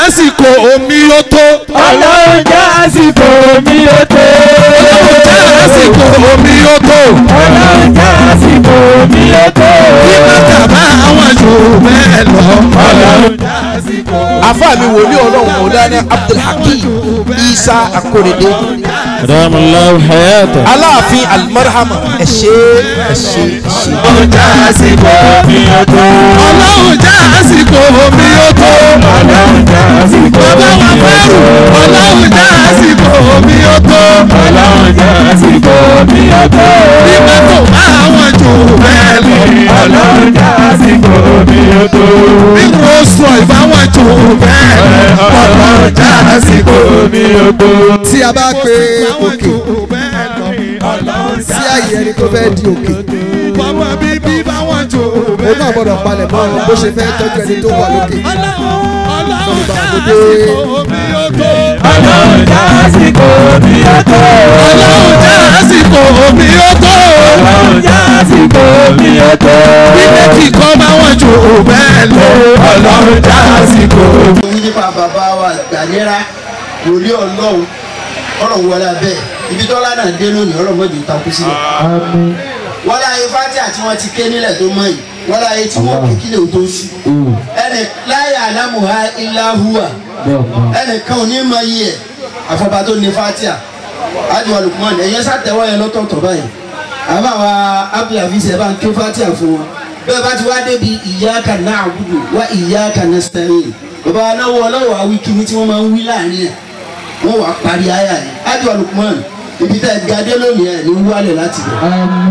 àsìkò omi ó tó. ọlọ́run jẹ́ àsìkò mi ó tó. ọlọ́run jẹ́ àsìkò omi ó tó. ọlọ́run jẹ́ àsìkò mi ó tó. kí bàtà bá àwọn jù bẹ́ẹ̀ lọ. ọlọ́run jẹ́ àsìkò. àfáà mi wòlíì ọlọ́run mọ̀lánà abdulhakeem isa akorede adamallahu hayata. aláàfin almarhama ẹ ṣé ẹ ṣé ẹ ṣé. ọlọ́run jẹ́ àsìkò mi ó tó. ọlọ́run jẹ́ àsìkò omi ó tó. ọlọ́run jẹ́ àsìkò bàbá wa mi ó fẹ́rù tó. ọlọ́run jẹ́ àsìkò omi ó tó. ọlọ́run jẹ́ àsìkò mi ó tó. kí bàtà bá àwọn jù bẹ́ẹ̀ lọ. ọlọ́run jẹ́ àsìkò mi ó tó. bí kò sọ ìbáwọn jù bẹ́ẹ̀ lọ. ọlọ́run jẹ́ àsìkò mi ó tó. tí a bá pe Báwọn òkè jù bẹ́ẹ̀ lọ. sí àyè ẹni tó fẹ́ di òkè bàbá bíbí báwọn jù òun bẹ́ẹ̀ náà gbọ́dọ̀ palẹ̀ mọ́ bó ṣe fẹ́ tọ́jú ẹni tó wà lókè ọlọ́run jẹ́ Bàbá àsìkò omi ó tó. ọlọ́run jẹ́ àsìkò mi ó tó. ọlọ́run jẹ́ àsìkò omi ó tó. ọlọ́run jẹ́ àsìkò mi ó tó. bí méjì kan báwọn jù bẹ́ẹ̀ lọ. ọlọ́run jẹ́ àsìkò wí nípa bàbá wa gbàlérà wòlíì ọlọ́run ọlọ́run wọlé abẹ́ ibi tọ́lá náà dé lónìí ọlọ́run mọ̀jì takú sílẹ̀. wọ́n láyé fátí àti wọ́n ti ké nílẹ̀ tó mọ̀ yìí wọ́n láyé tí wọ́n kí kílẹ̀ tó ṣú. ẹnì láyé àlámùhá ìlàhùwà ẹnìkan ò ní mọ iye ẹ̀ àfọ̀bá tó ní fátí à ájú alùpùpù ẹ̀yẹ sàtẹ̀wọ́ yẹn lọ́tọ̀ọ̀tọ̀ báyìí àbá wa abdulhafiz ẹ̀ bá ń ké fátí à fún wọn bẹ́ẹ̀ bá ti wá débi iyyaka na'budu wa iyyaka nasta'in bàbá aláwọ ọlọ́wọ́ awi kìíní tí wọ́n máa ń wí láàrin ẹ̀ wọ́n wàá parí ayà yẹn ájú alùpùpù ibi tẹ́ ẹ gadé lónìí ẹ̀ ní wálẹ̀ láti bẹ̀.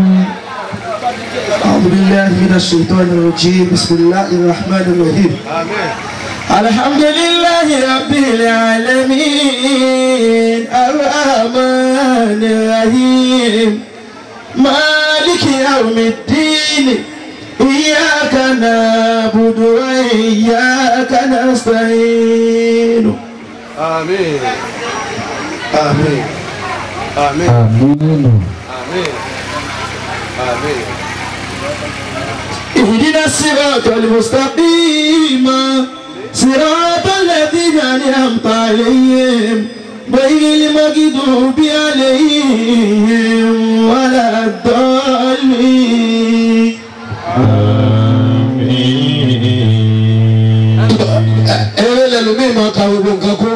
أعوذ بالله من الشيطان الرجيم بسم الله الرحمن الرحيم الحمد لله رب العالمين الرحمن الرحيم مالك يوم الدين إياك نعبد وإياك نستعين آمين آمين آمين آمين آمين اهدنا الصراط المستقيم صراط الذين أنعمت عليهم غير المغضوب عليهم ولا الضالين ẹ̀rẹ́ lẹ́lòmíì máa ka gbogbo nǹkan kó.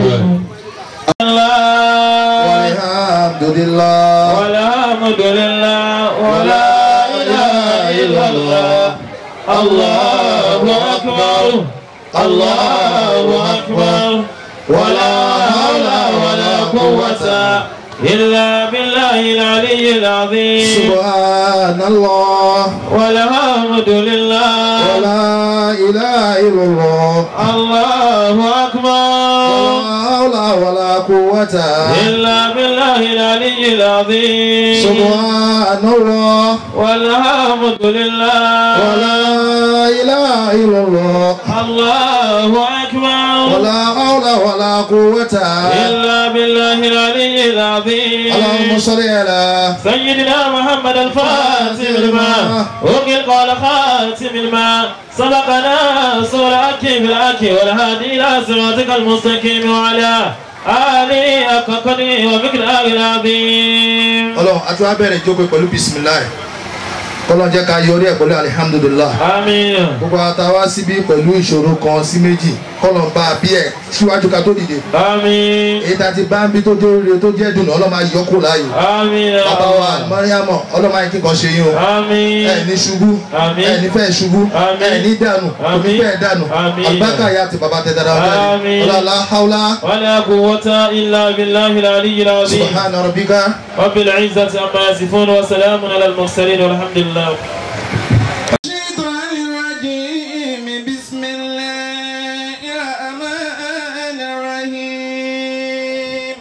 alhamdulilah. والحمد لله ولا إله إلا الله الله أكبر الله أكبر ولا حول ولا قوة إلا بالله العلي العظيم subhanallah. والحمد لله ولا إله إلا الله. الله أكبر ولا حول ولا قوة. إلا بالله العلي العظيم سبحان الله. والحمد لله ولا إله إلا الله. الله أكبر ولا حول ولا قوة. إلا بالله العلي العظيم اللهم صل على سيدنا محمد الفاتح الماء وقل قال خاتم الماء سبقنا صور أكي بالأكي والهادي إلى صراطك المستقيم وعلى آله حق قدره ومقداره العظيم ọlọ́run àti wàá bẹ̀rẹ̀ ìjókòó pẹ̀lú bisimilayi kọ́lọ́n jẹ́ ká yọrí ẹ̀ pẹ̀lú alihamudulilah آمين gbogbo àtàwá síbí pẹ̀lú ìṣòro kan sí méjì kọ́lọ́n bá a bí ẹ̀ síwájú ká tó dìde آمين èyí tá a ti bá ń bí tó jẹ́ oríire tó jẹ́ dùnú ọlọ́mọ ayé yọkù láàyò آمين يا bàbá wa الله. mọ́ríàmọ̀ ọlọ́mọ ayé kíkan ṣe yín o آمين ẹ̀ ní ṣubú Àmín. ẹ̀ ní fẹ́ ṣubú Àmín. ẹ̀ ní dànù Àmín. òní fẹ́ dànù Àmín. àlùbákà ya ti bàbá tẹ dáadáa ọ̀gá Àmín. ni ọlọ́lá haúlá ولا قوة إلا بالله العلي العظيم subhana rabbika رب العزة عما يصفون وسلام على المرسلين والحمد لله الشيطان الرجيم بسم الله الرحمن الرحيم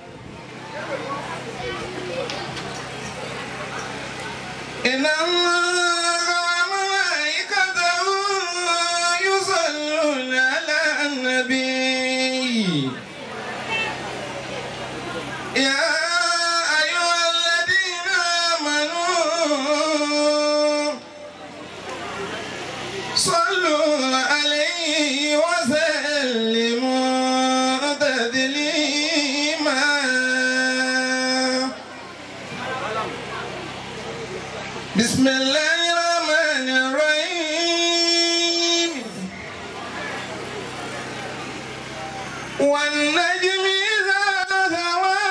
إن الله وملائكته يصلون على النبي يا أيها الذين آمنوا صلوا عليه وسلموا بسم الله الرحمن الرحيم والنجم إذا هوى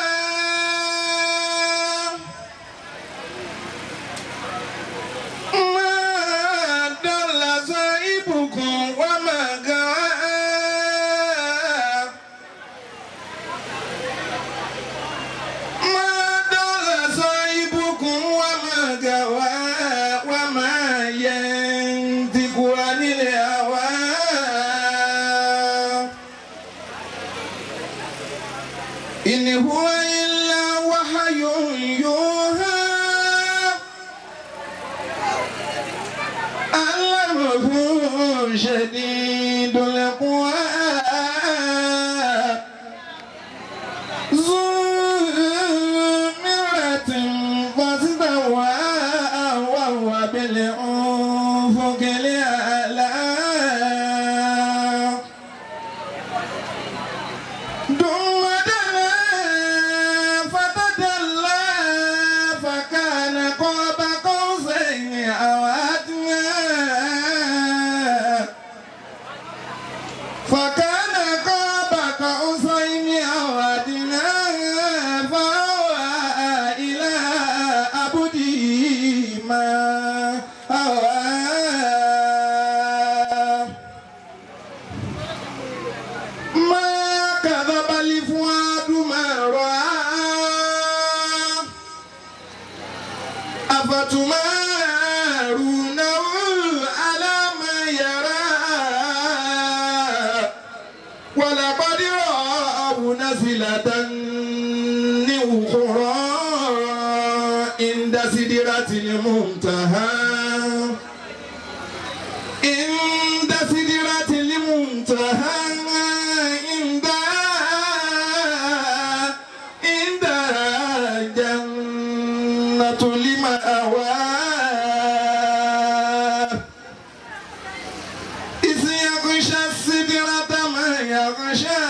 ما ضل صاحبكم وما غوى ما ضل صاحبكم وما غوى وما ينطق عن الهوى إن هو إلا وحي يوحى علمه شديد القوى ذو مرة فاستوى وهو بالأفق الأعلى ثم دنا فتدلى فكان قاب قوسين أو أدنى فكان قاب قوسين أو أدنى فأوى إلى عبده ما أوى ما كذب الفؤاد ما رأى أفتمارونه على ما يرى ولقد رآه نزلة أخرى عند سدرة المنتهى عند سدرة المنتهى عند عند جنة المأوى إذ يغشى السدرة ما يغشى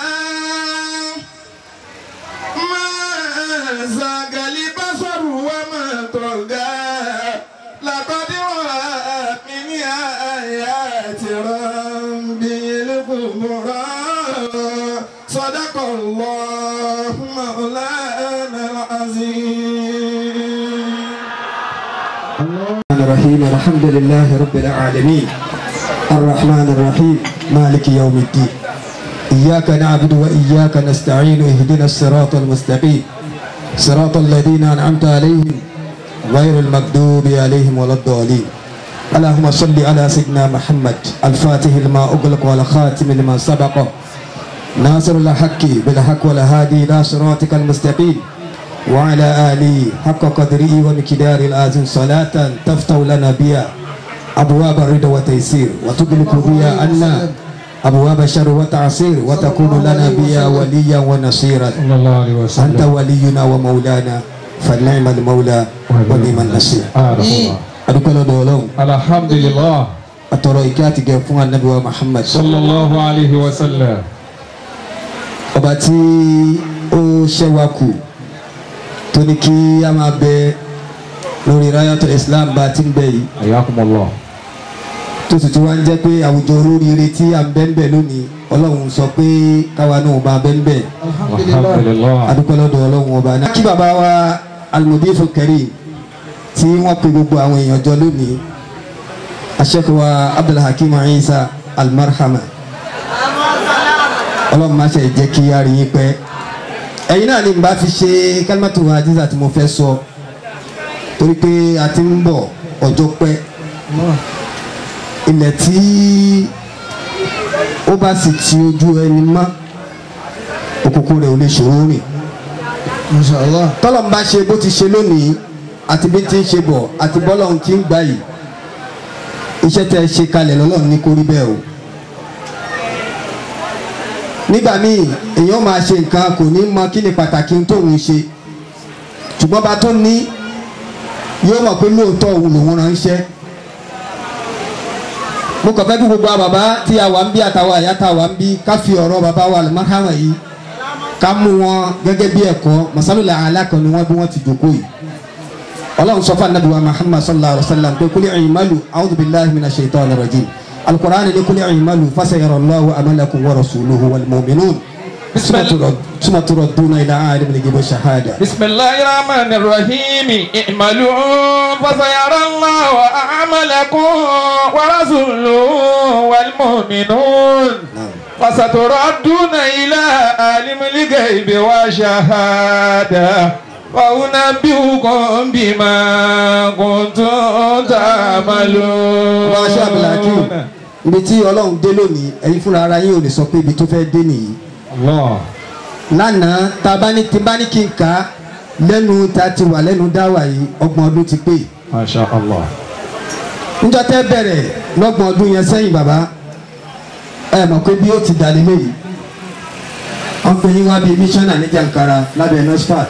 ما زاغ البصر وما طغى لقد رأى من آيات ربه الكبرى صدق الله مولانا العظيم الرحمن الرحيم الحمد لله رب العالمين الرحمن الرحيم مالك يوم الدين إياك نعبد وإياك نستعين اهدنا الصراط المستقيم صراط الذين أنعمت عليهم غير المغضوب عليهم ولا الضالين اللهم صل على سيدنا محمد الفاتح لما أغلق والخاتم لما سبق ناصر الحق بالحق والهادي إلى صراطك المستقيم وعلى آله حق قدره ومقدار العظيم صلاة تفتح لنا بها أبواب الرضا والتيسير وتغلق بها عنا أبواب الشر والتعسير وتكون لنا بها وليا ونصيرا صلى الله عليه أنت وسلم ولينا ومولانا فنعم المولى ونعم النصير عارف الله adúpẹ́ lọ́dọ̀ ọlọ́run الحمد لله àtọ̀rọ̀ ìkẹ́ àti gẹ̀ fún anabi wa muhammad صلى الله عليه وسلم ọba tí ó ṣẹ́wà kù tó ní kí a máa bẹ lórí rayatul islam bá a ti ń bẹ yìí حياكم الله tó sì tún wá ń jẹ́ pé àwùjọ olóríire tí à ń bẹ́ ń bẹ̀ lónìí ọlọ́run sọ pé káwa náà bá bẹ́ ń bẹ̀ الحمد لله adúpẹ́ lọ́dọ̀ ọlọ́run ọba náà. kí bàbá wa almudifu karim tí wọ́n pe gbogbo àwọn èèyàn jọ lónìí aṣẹ́kọ̀ọ́ abdulhakeem isa almarhama ọlọ́run má ṣe jẹ́ kí a rí yín pẹ́ ẹ̀yin náà ni n bá fi ṣe kálímátù ajíza tí mo fẹ́ sọ torí pé a ti ń bọ̀ ọjọ́ pẹ́ ilẹ̀ tí ó bá sì ti ojú ẹni mọ́ òkùnkùn rẹ̀ ò lè ṣòro rìn Inshallah. tọ́lọ́n bá ṣe bó ti ṣe lónìí àti bí ti ń ṣe bọ̀ àti bọ́lọ́hún ti ń gbà yìí iṣẹ́ tẹ́ ẹ ṣe kalẹ̀ lọ́lọ́run ní kó rí bẹ́ẹ̀ o nígbà míì èèyàn máa ṣe nǹkan kò ní mọ kí ni pàtàkì ohun tóun ṣe ṣùgbọ́n bá tó ní yóò mọ̀ pé lóòótọ́ òun lòun ránṣẹ́ mo kàn fẹ́ kí gbogbo àwọn bàbá tí a wà ń bí àtàwọn àyà tá a wà ń bí ká fi ọ̀rọ̀ bàbá wa àlùmáhàmà yìí ká mú wọn gẹ́gẹ́ bí ẹ̀kọ́ masalula alákan ni wọ́n bí wọ́n ti jòkó yìí ọlọ́run sọ fún anabi wa muhammad sallallahu alayhi wa sallam pé kúlẹ̀ ìmàlù a'udhu billahi minash shaitanir rajim alukur'an ni kúlẹ̀ ìmàlù fasayara allahu amalakum wa rasuluhu wal mu'minun suma turaduna ila alim al-ghaibi wash-shahada. بسم الله الرحمن الرحيم اعملوا فسيرى الله أعمالكم ورسوله والمؤمنون فستردون إلى عالم الغيب والشهادة وأنبئكم بما كنتم تعملون wọ́n aṣọ abdulhakeem ibi tí ọlọ́run dé lónìí ẹ̀yin fúnra ara yín ò lè sọ pé ibi tó fẹ́ dé nìyí. الله lánàá tá a bá ní tí bá ní kí n kà á lẹ́nu tá a ti wà lẹ́nu dáwà yìí ọgbọ̀n ọdún ti pé. ما شاء الله níjọ́ tẹ́ bẹ̀rẹ̀ lọ́gbọ̀n ọdún yẹn sẹ́yìn bàbá ẹ mọ̀ pé bí ó ti dà lélẹ̀ yìí wọ́n pe yín wá bíi mísánná ní Jankara lábẹ́ nọ́sfàt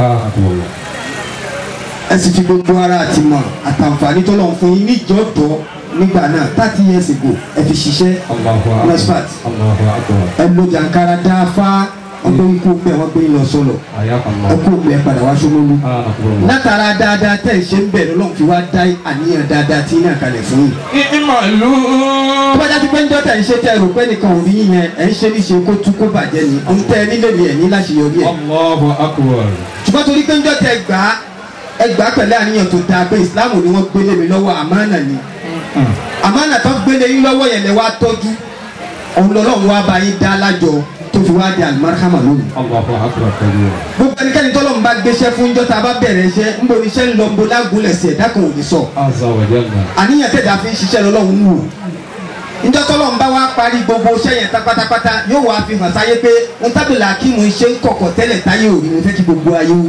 ẹ sì fi gbogbo ara àti mọ̀ àtàǹfààní tó lọ́n fún yín níjọ́dọ̀ nígbà náà thirty years ago ẹ fi ṣiṣẹ́ nọ́sfàt ẹ lo Jankara dáfá wọ́n gbé ikú pẹ́ wọ́n gbé yín lọ sọ́lọ̀ ẹ kú pẹ́ padà wá Ṣómólú látara dáadáa tẹ̀ ṣe ń bẹ̀rẹ̀ lọ́n fi wá dá àníyàn dáadáa tí náà kalẹ̀ fún yín اعملوا tó bá jáde pé ń jọ́tà ń ṣe tẹ ẹrù pé nìkan ò rí yín yẹn ẹ̀ ń ṣe níṣe kó tú kó bàjẹ́ ni ń tẹ ẹ nílé ni ẹ̀ ní láṣeyọrí ẹ̀ الله أكبر ṣùgbọ́n torí pé ń jọ́tà ẹ gbà á ẹ gbà á pẹ̀lú àníyàn tó dáa pé ìsìláàmù ni wọ́n gbélé mi lọ́wọ́ àmánà ni àmánà tó gbélé yín lọ́wọ́ yẹn lẹ wá tọ́jú òun lọ́lọ́run wá bá yín dá lájọ tó fi wá di alimarahama lónìí الله أكبر كبير gbogbo ẹnikẹ́ni tọ́lọ́run bá gbéṣẹ́ fún jọ́tà bá bẹ̀rẹ̀ iṣẹ́ ń bo iṣẹ́ ń lọ ń bo lágùnlẹ̀ sí ẹ̀dá kan ò ní sọ عز وجل àníyàn tẹ̀dá fi ń ṣiṣẹ́ lọ́lọ́run wò njọ́ tọ́lọ́ ń bá wa parí gbogbo iṣẹ́ yẹn tá pátápátá yóò wá fi hàn sáyé pé n tábìlì akíìmù iṣẹ́ ń kọ̀kọ̀ tẹ́lẹ̀ táyé òrí mo fẹ́ kí gbogbo ayé ó rí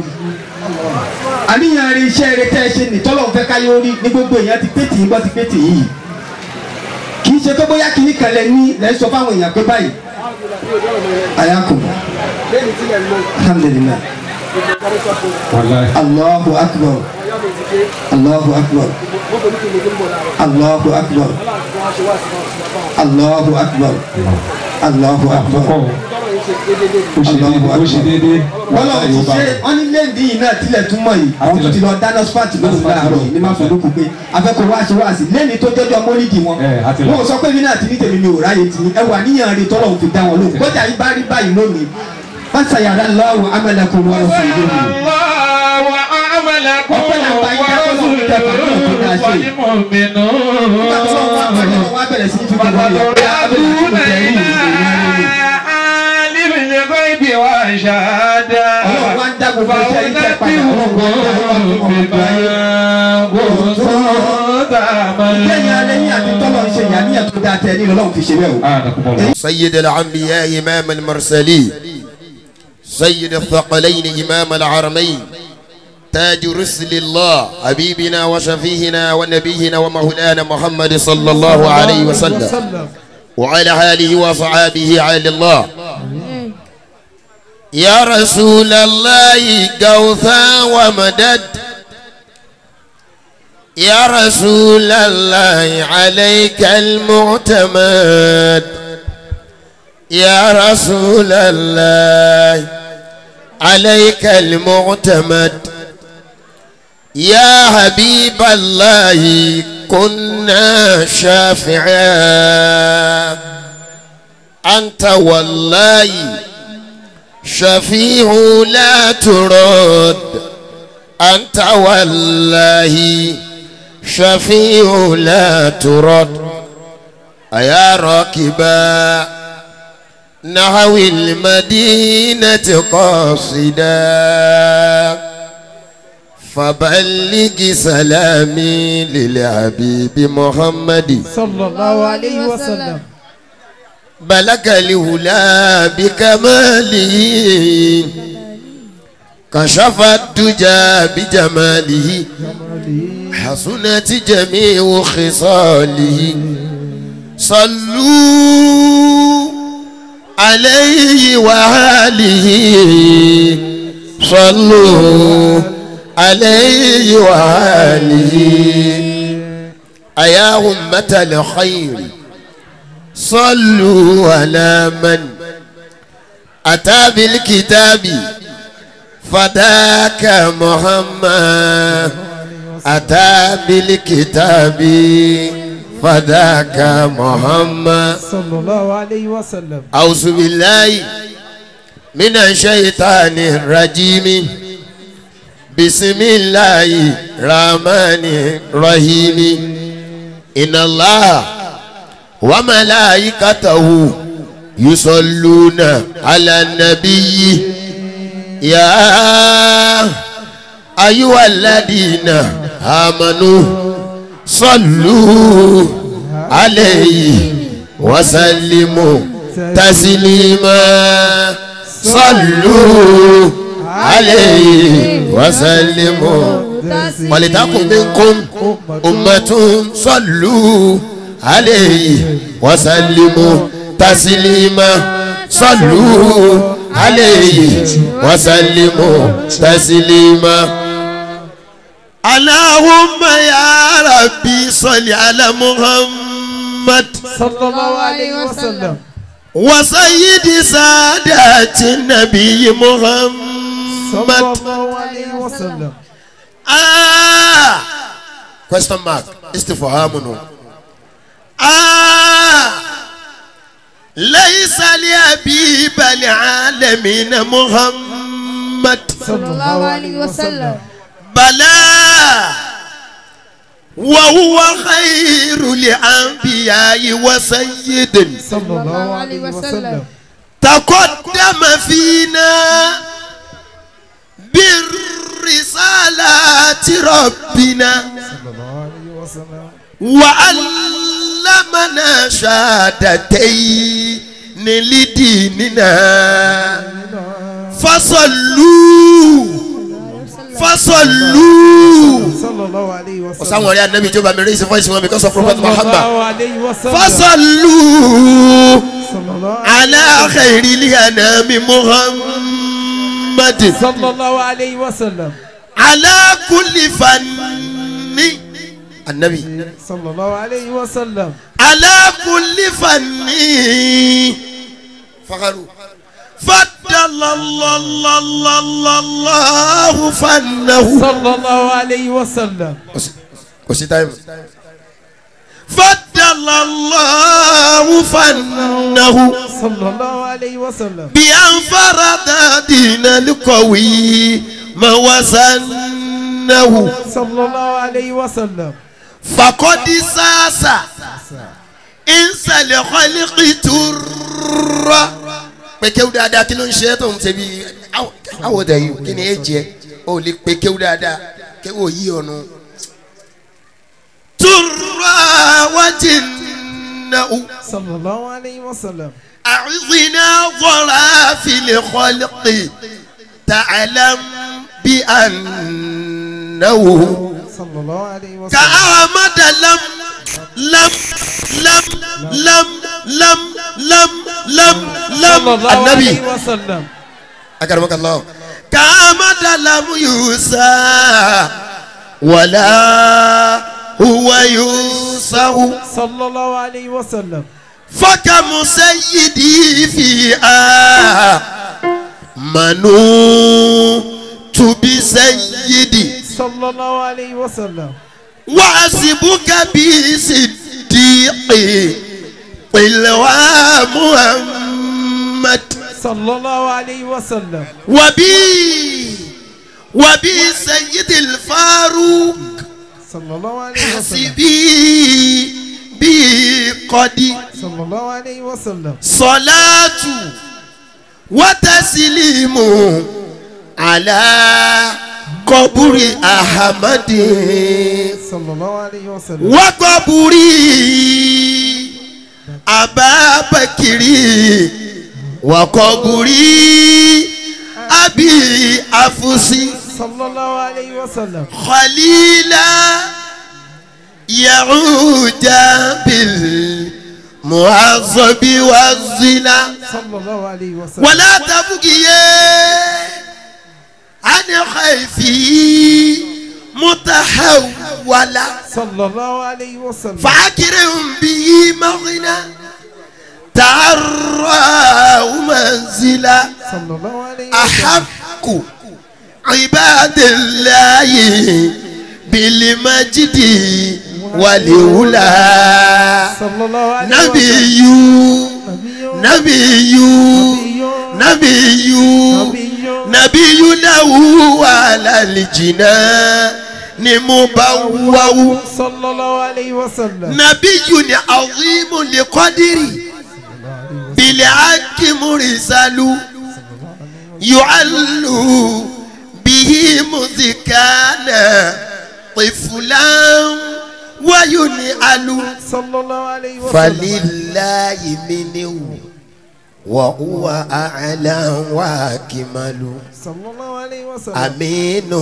àníyàn rí iṣẹ́ rẹ tẹ́ ẹ ṣe ní tọ́lọ́ ń fẹ́ káyé ó rí ní gbogbo èèyàn ti pété yìí gbọ́ ti pété yìí kì í ṣe pé bóyá kìíní kan lẹ ní lẹ́ sọ fáwọn èèyàn pé báyìí ayakum alhamdulilayi والله allahu akbar allahu akbar allahu akbar allahu akbar allahu akbar ó ṣe déédéé ó ṣe déédéé wọ́n lọ ti ṣe wọ́n ní lẹ́ǹdì yìí náà tilẹ̀ tún mọ̀ yìí àwọn tó ti lọ dáná spart lóṣù láàárọ̀ yìí ní má fọdún kù pé afẹ́kọ̀ọ́ wá ṣe wá sí lẹ́ni tó jọjọ́ mọ́lídìí wọn Ẹ, àti lọ. wọn ò sọ pé mi náà ti ní tèmi mi ò ráyè tì ní ẹwà níyàn rí tọ́lọ̀ fi dá wọn lóhùn kọjá yìí bá rí báyìí lónìí wọ́n ṣàyàrá lọ́wọ́ amẹ́lẹ́kùn wọn lọ fún ìlú mi. الله وعملكم Ọpẹ́ làwọn bá yín dákọ́ lọ́wọ́ tẹ̀ pàdé ọ̀tún náà ṣe. والمؤمنون nígbà tó lọ́wọ́ wá pàdé wọn wá bẹ̀rẹ̀ sí ní fi gbogbo فتردون ọ̀yọ́ إلى عالم الغيب والشهادة Ọlọ́run wá ń dá gbogbo iṣẹ́ yìí tẹ́ padà, Ọlọ́run wá ń dá فأنبئكم بما كنتم lẹ́yìn alẹ́ yín àti tọ́lọ̀ ń ṣe ìyàníyàn tó dáa tẹ́ ẹ ní lọ́lọ́run fi ṣe bẹ́ẹ̀ o. تعملون سيد الأنبياء إمام المرسلين سيد الثقلين إمام العرمين تاج رسل الله حبيبنا وشفيهنا ونبينا ومولانا محمد صلى الله عليه وسلم وعلى آله وصحابه على الله يا رسول الله قوثا ومدد يا رسول الله عليك المعتمد يا رسول الله عليك المعتمد يا حبيب الله كنا شافعا أنت والله شفيع لا ترد أنت والله شفيع لا ترد أيا راكبا نحو المدينة قاصدا فبلغ سلامي للحبيب محمد صلى الله عليه وسلم بلغ الهلا بكماله كشف الدجى بجماله حسنت جميع خصاله صلوا عليه وآله صلوا عليه وآله أيا أمة الخير صلوا على من أتى بالكتاب فذاك محمد أتى بالكتاب فذاك محمد صلى الله عليه وسلم أعوذ بالله من الشيطان الرجيم بسم الله الرحمن الرحيم إن الله وملائكته يصلون على النبي يا أيها الذين آمنوا صلوا عليه وسلموا تسليما صلوا عليه وسلموا ولتكن منكم أمة صلوا عليه وسلموا تسليما صلوا عليه وسلموا تسليما اللهم يا ربي صل على محمد صلى الله عليه وسلم وسيد سادات النبي صلى محمد الله عليه وسلم آه question mark استفهام آه ليس لأبيب العالمين محمد صلى الله عليه وسلم بلى وهو خير الأنبياء وسيد صلى الله عليه وسلم تقدم فينا بالرسالات ربنا صلى الله عليه وسلم وعلمنا شهادتين لديننا فصلوا فصلوا صلى الله عليه وسلم ọ̀sán wọn rí anabi tí ó bá mi rí ìsìn fún ìsìn wọn because of prophet صلى muhammad الله عليه وسلم فصلوا صلى الله على خير الانام محمد صلى الله عليه وسلم على كل فن النبي صلى الله عليه وسلم على كل فن فخروا فضل الله الله الله الله الله فنه صلى الله عليه وسلم وسي تايم فضل الله فنه صلى الله عليه وسلم بأن فرض دين القوي ما وزنه صلى الله عليه وسلم فقد ساس إنس الخلق تر pé kéwú dáadáa kí ló ń ṣe é tó ń ṣe bí àwọ̀ dẹ̀ yìí kí ni ẹ jẹ ó lè pé kéwú dáadáa kéwú ò yí ọ̀nà. turra wájú náà صلى الله عليه وسلم أعظنا ضرا في الخلق تعلم بأنه صلى الله عليه وسلم كأحمد لم لم لم لم لم لم لم صلى لم الله النبي عليه وسلم أكرمك الله كأحمد لم يوسى ولا هو يوسى صلى الله عليه وسلم فكم سيدي فيها منوت بسيدي صلى الله عليه وسلم وحسبك بصديق قلوى محمد صلى الله عليه وسلم وبي وبي سيد الفاروق صلى الله عليه وسلم حسبي بقدي صلى الله عليه وسلم صلاة وتسليم على قبر أحمد صلى الله عليه وسلم وقبر أبا بكر وقبر أبي أفسي صلى الله عليه وسلم خليلا يعود بالمعظم والزنا صلى الله عليه وسلم ولا تبقي عن خيفي متحولا صلى الله عليه وسلم فاكرهم به مغنى تعرى منزلا صلى الله عليه وسلم أحق عباد الله bilimajidi waliwula sallallahu alayhi wa sallam. nabiyu nabiyu nabiyu nabiyu lahu alalijina ni mo bá wáwú sallallahu alayhi wa sallam. nabiyu ni azimu liqadiri bili akimurisalu yu'allu bihi muzikana tifulan wayuni alu sallallahu alayhi wa sallam. falilayi miniwu wa huwa a'la wa akimalu sallallahu alayhi wa sallam. aminu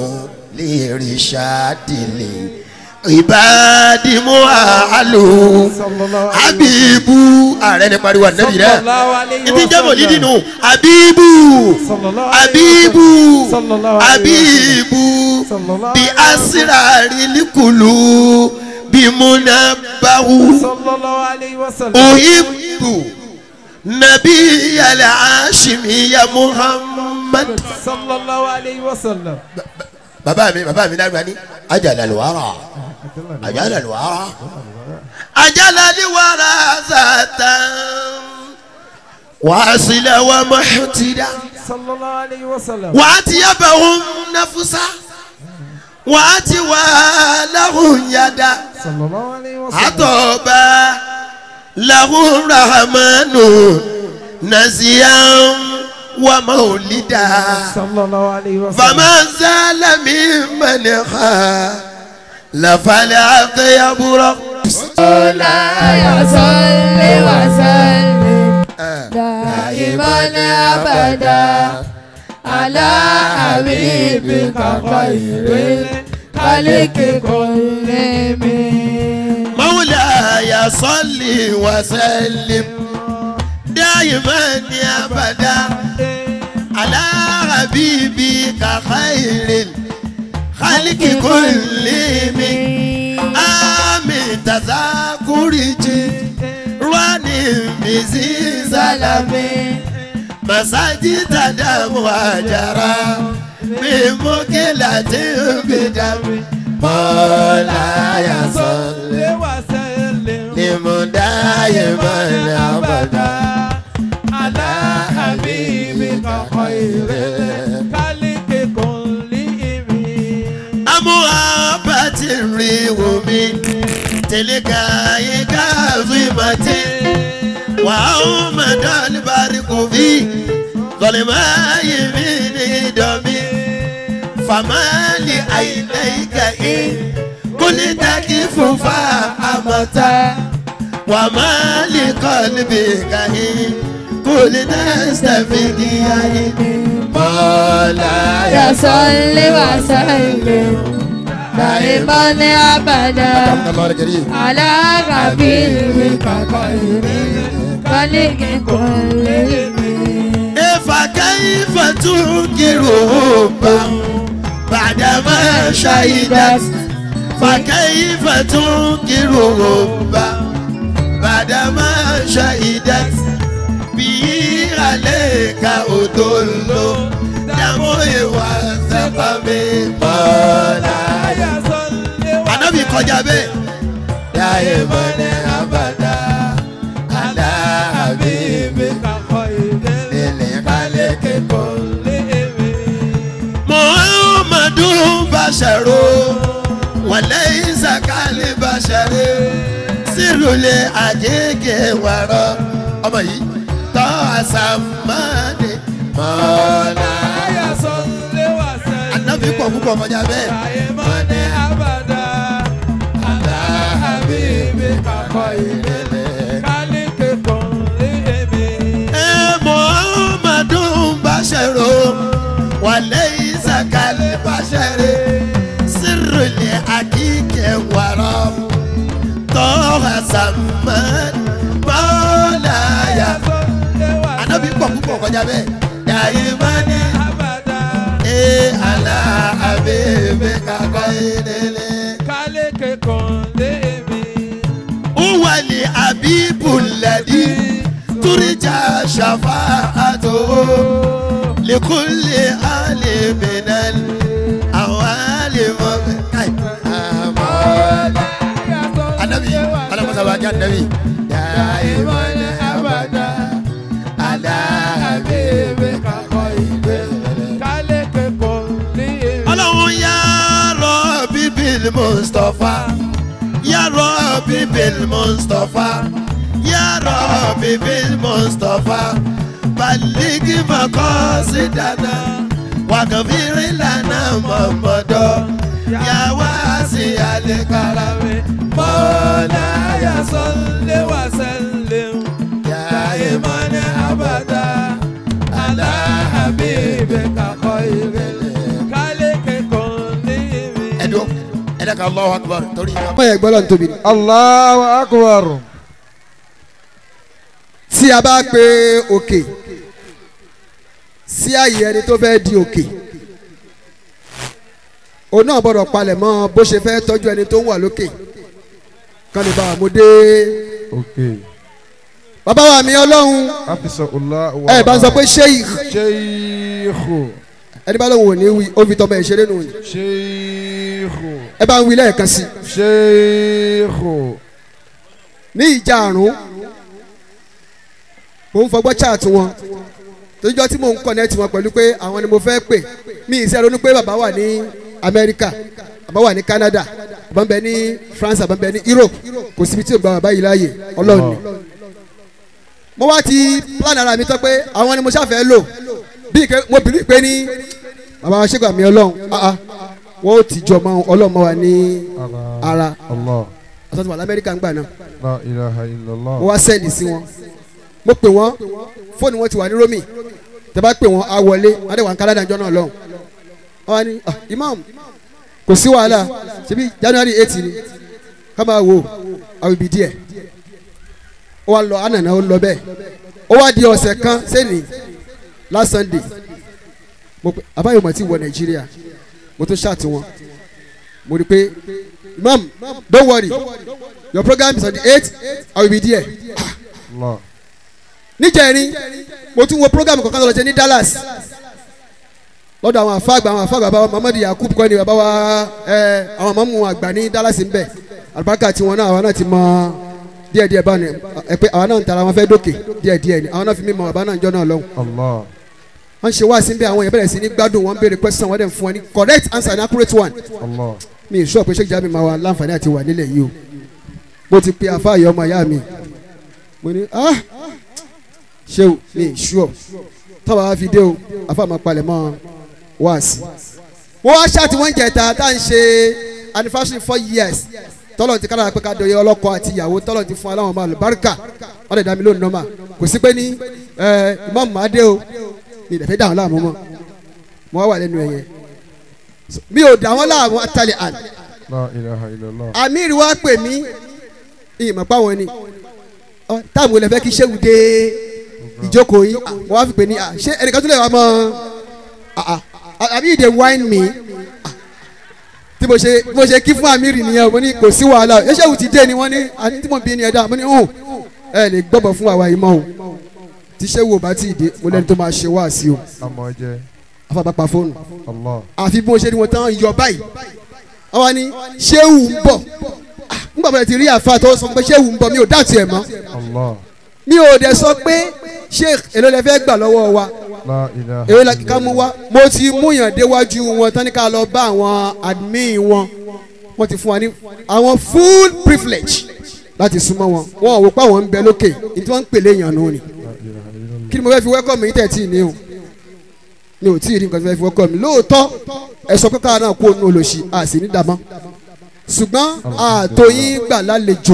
lirishadili ibadimu alu sallallahu alayhi abibu ààrẹ ni pariwo anabi rẹ sallallahu alayhi ibi wa jẹ́ mọ̀ nídìí sallam. nù abibu sallallahu alayhi wa abibu sallallahu alayhi wa abibu sallallahu bi alayhi wa asirari likulu bi munabahu sallallahu alayhi wa sallam. uhibbu nabi al-hashimi ya muhammad. sallallahu alayhi wa sallam. bàbá mi bàbá mi dàgbà ní ajalaliwara ajalaliwara ajalaliwara zatan wàásìlẹ̀ wa mahutida sallallahu alayhi wa sallam. wàátì yabahun nafusa wàátì wàhálàhùn yada sallallahu alayhi wa sallam. àtọ̀ba lahun rahamanu naziyan wa maulida. sallallahu alayhi wa sallam. فما زال ممن خالف العقيب مولاي صل وسلم دائما ابدا على حبيبك خير الخلق كلهم مولاي صل وسلم دائما ابدا على حبيبك خير الخلق كلهم آمين تذاكر رواني مزيز سلامي مساجد دم وجرى بمكلة بدم مولاي صل دائما ابدا على حبيبك خير الخلق كلهم أموابة الريح من تلك كاظمة وأومد البرق في ظلماء من دمي فما لعينيك إن كنت كيف فأمتا وما لقلبك إن كنت استفيد يا مولاي يا صل وسلم دائما ابدا الله الكريم على حبيبك خير الخلق كلهم فكيف تنكر حبه بعدما شهدت فكيف تنكر حبه بعدما شهدت به عليك أدل دموي وسقمي مولاي Ànábì kọjá bẹ́ẹ̀. Dáyẹ̀mọ́ ní abàdá, àlá àbíbí, nílẹ̀ kálẹ̀ kíkọ́. Muhammadu Basharu, wàlẹ́ ìsàkálẹ̀ Basharu, sírùlẹ̀ àjẹkẹ̀ wàrọ̀. Ọmọ yìí tọ́ àsàmánì mọ́lá. Ànábì pọ̀ púpọ̀ kọjá bẹ́ẹ̀. Mọ́ni àlá àbíbí, Eh, Muhammadu Basharu, وليس كالبشر سر لأكيك ورم طه سمان مولاي أنا بيبقى بيبقى kọjá bẹ́ẹ̀ dàìmọ́ ni ee àlà àbẹ̀bẹ̀ kakọ́ ìdílé. Uwa ni abibu ladi turija shafa'atu likulli aliminal awali mọ̀gá. sabajan nabi. دائما أبدا على حبيبك خير خلق كل ọlọ́run yá rọ́ọ̀bì bíl mustapha yá rọ́ọ̀bì bíl mustapha yá rọ́ọ̀bì bíl mustapha baligi makọ́sí dáná wàgàfírí lànà mọ̀mọ́dọ́ yá wá sí àlékàrà mi مولاي صل وسلم دائما أبدا على حبيبك خير خلق كل ẹ̀dùn ẹ̀dá kan Allahu akbar torí ìgbà. ọmọ yẹn gbọ́dọ̀ tóbi ni. Allahu akbar. tí a bá pe òkè sí àyè ẹni tó fẹ́ di òkè òun náà gbọ́dọ̀ palẹ̀ mọ́ bó ṣe fẹ́ tọ́jú ẹni tó ń wà lókè kan lè bá wa mú dé Okay. bàbá wa mi ọlọ́run Afisa Allah wa. ẹ bá ń sọ pé sheikh Sheikhu. ẹni bá lóun ò ní wí ó fi tọmọ ẹ̀ ṣeré nù ní Sheikhu. ẹ bá ń wí lẹ́ẹ̀kan sí Sheikhu. ní ìjà àrùn mo ń fọgbọ́ chat wọn tójọ́ tí mò ń connect wọn pẹ̀lú pé àwọn ni mo fẹ́ pè mí ì sẹ́ ronú pé bàbá wà ní Amẹ́ríkà bàbá wà ní Canada bàbá ń bẹ ní France bàbá ń bẹ ní Europe kò síbi tí ò gba bàbá yìí láàyè Ọlọ́run ni mo wá ti plan ara mi tán pé àwọn ni mo ṣàfẹ́ lò bí ike mo bìrì pé ní bàbá wa ṣègbà mi Ọlọ́run ah ah wọ́n ó ti jọ mọ́ Ọlọ́run mọ́ wa ní ara Allah. àtọ́tù wà lamẹ́ríkà ń gbà náà La ilaha illallah. mo wá sẹ́ẹ̀lì sí wọn mo pè wọ́n fóònù wọn ti wà ní romi tẹ bá pè wọ́n á wọlé wọ́n á dẹ̀ wà ní Canada jọ náà lọ́hùn wọ́n wá ní ah imam kò sí wàhálà ṣebí January eight ni ká máa wò I will be there ó wá lọ ànànà ó lọ bẹ́ẹ̀ ó wá di ọ̀sẹ̀ kan sẹ́ni last Sunday mo pe àbáyọ̀ mọ̀ tí wọ Nàìjíríà mo tún ṣáàtì wọn mo rí i pé imam don't worry your program is on the eight I will be there Allah. níjẹ̀rin mo tún wo program kankan lọ ṣe ní Dallas lọ́dọ̀ àwọn àfáàgbà àwọn àfáàgbà bàbá Muhammadu Yakub kọ́ni bàbá wa ẹ àwọn mọ̀mú àgbà ní Dallas ń bẹ̀ àlùbáríkà tiwọn náà àwọn náà ti mọ díẹ̀díẹ̀ báni ẹ pé àwọn náà ń tara wọn fẹ́ dókè díẹ̀díẹ̀ ni àwọn náà fi mí mọ bàbá náà ń jọ náà lọ́hùn Allah. wọ́n ṣe wá sí bí àwọn yẹn bẹ̀rẹ̀ sí ní gbádùn wọn béèrè question wọ́n dẹ̀ ń fún wọn ní correct answer and accurate one Allah. mi ì sọ pé Sheikh Jamiu máa wà láǹfààní àti wà nílẹ̀ yìí o mo ti pe àfáàyè ọmọ ìyá mi mo ní ah ṣé o mi ì sọ táwa á fi dé o àfáà máa palẹ̀ mọ́ wáàsí. mo wá ṣáàtì wọ́n jẹ̀ta tá à ń ṣe anniversary four years tọ́lọ̀ ti kára pé ká dọ̀yẹ ọlọ́kọ àti ìyàwó tọ́lọ̀ ti fún aláwọ̀ máa lò báríkà wọ́n lè dá mi lónìí nọ́mà kò sí pé ní ẹ ìmọ̀ màá dé o mi ì dẹ̀ fẹ́ dà wọ́n láàmú mọ́ mo wá wà lẹ́nu ẹ̀yẹ mi ò dà wọ́n láàmú àtàlẹ̀ àná La ilaha illallah. amir wa pè mí ìmọ̀ páwọn ni Ọ, táàmù olè fẹ́ kí sẹ́wù dé ìjókòó yìí Ah, wọ́n á fi pè ní ah, ṣé ẹnìkan tó lè wá mọ́ ah, ah, àbí ìdè wine mi Ah, tí mo ṣe mo ṣe kí fún amir nìyẹn mo ní kò sí wàhálà ẹ sẹ́wù ti dé ni wọ́n ní àní tí mo bí ni ẹ dá mo ní hùn ẹ lè gbọ́bọ̀ fún àwa yìí mọ́ o tí sẹ́wù ò bá tí ì dé mo lẹ́ni tó máa ṣe wá sí o Àmọ́ jẹ́. afábàpà fóònù Allah. àfi bí mo ṣe ni mo tán yọ báyìí àwọn ni ṣéwù ń bọ̀ Ah, nígbà bọ̀dẹ̀ ti rí àfa tó sọ pé ṣéwù ń bọ̀ mi ò dáàtì ẹ̀ mọ́ Allah. mi ò dẹ̀ sọ pé sheikh èló lẹ fẹ́ gbà lọ́wọ́ wa La ilaha èló la ká mú wa mo ti mú yàn déwájú wọn tán ní ká lọ bá àwọn admin wọn wọ́n ti fún wa ní àwọn full privilege láti súnmọ́ wọn wọn ò wò pé àwọn ń bẹ lókè ní tí wọ́n ń pèlè yàn nù ni kí ni mo fẹ́ fi welcome yín tẹ̀ tí ì ní o mi ò tí ì rí nǹkan tí mo fẹ́ fi welcome mi lóòótọ́ ẹ sọ pé káwa náà kó o nù olóṣì a sì ní dàmọ́ ṣùgbọ́n ààtò yín gbà lálejò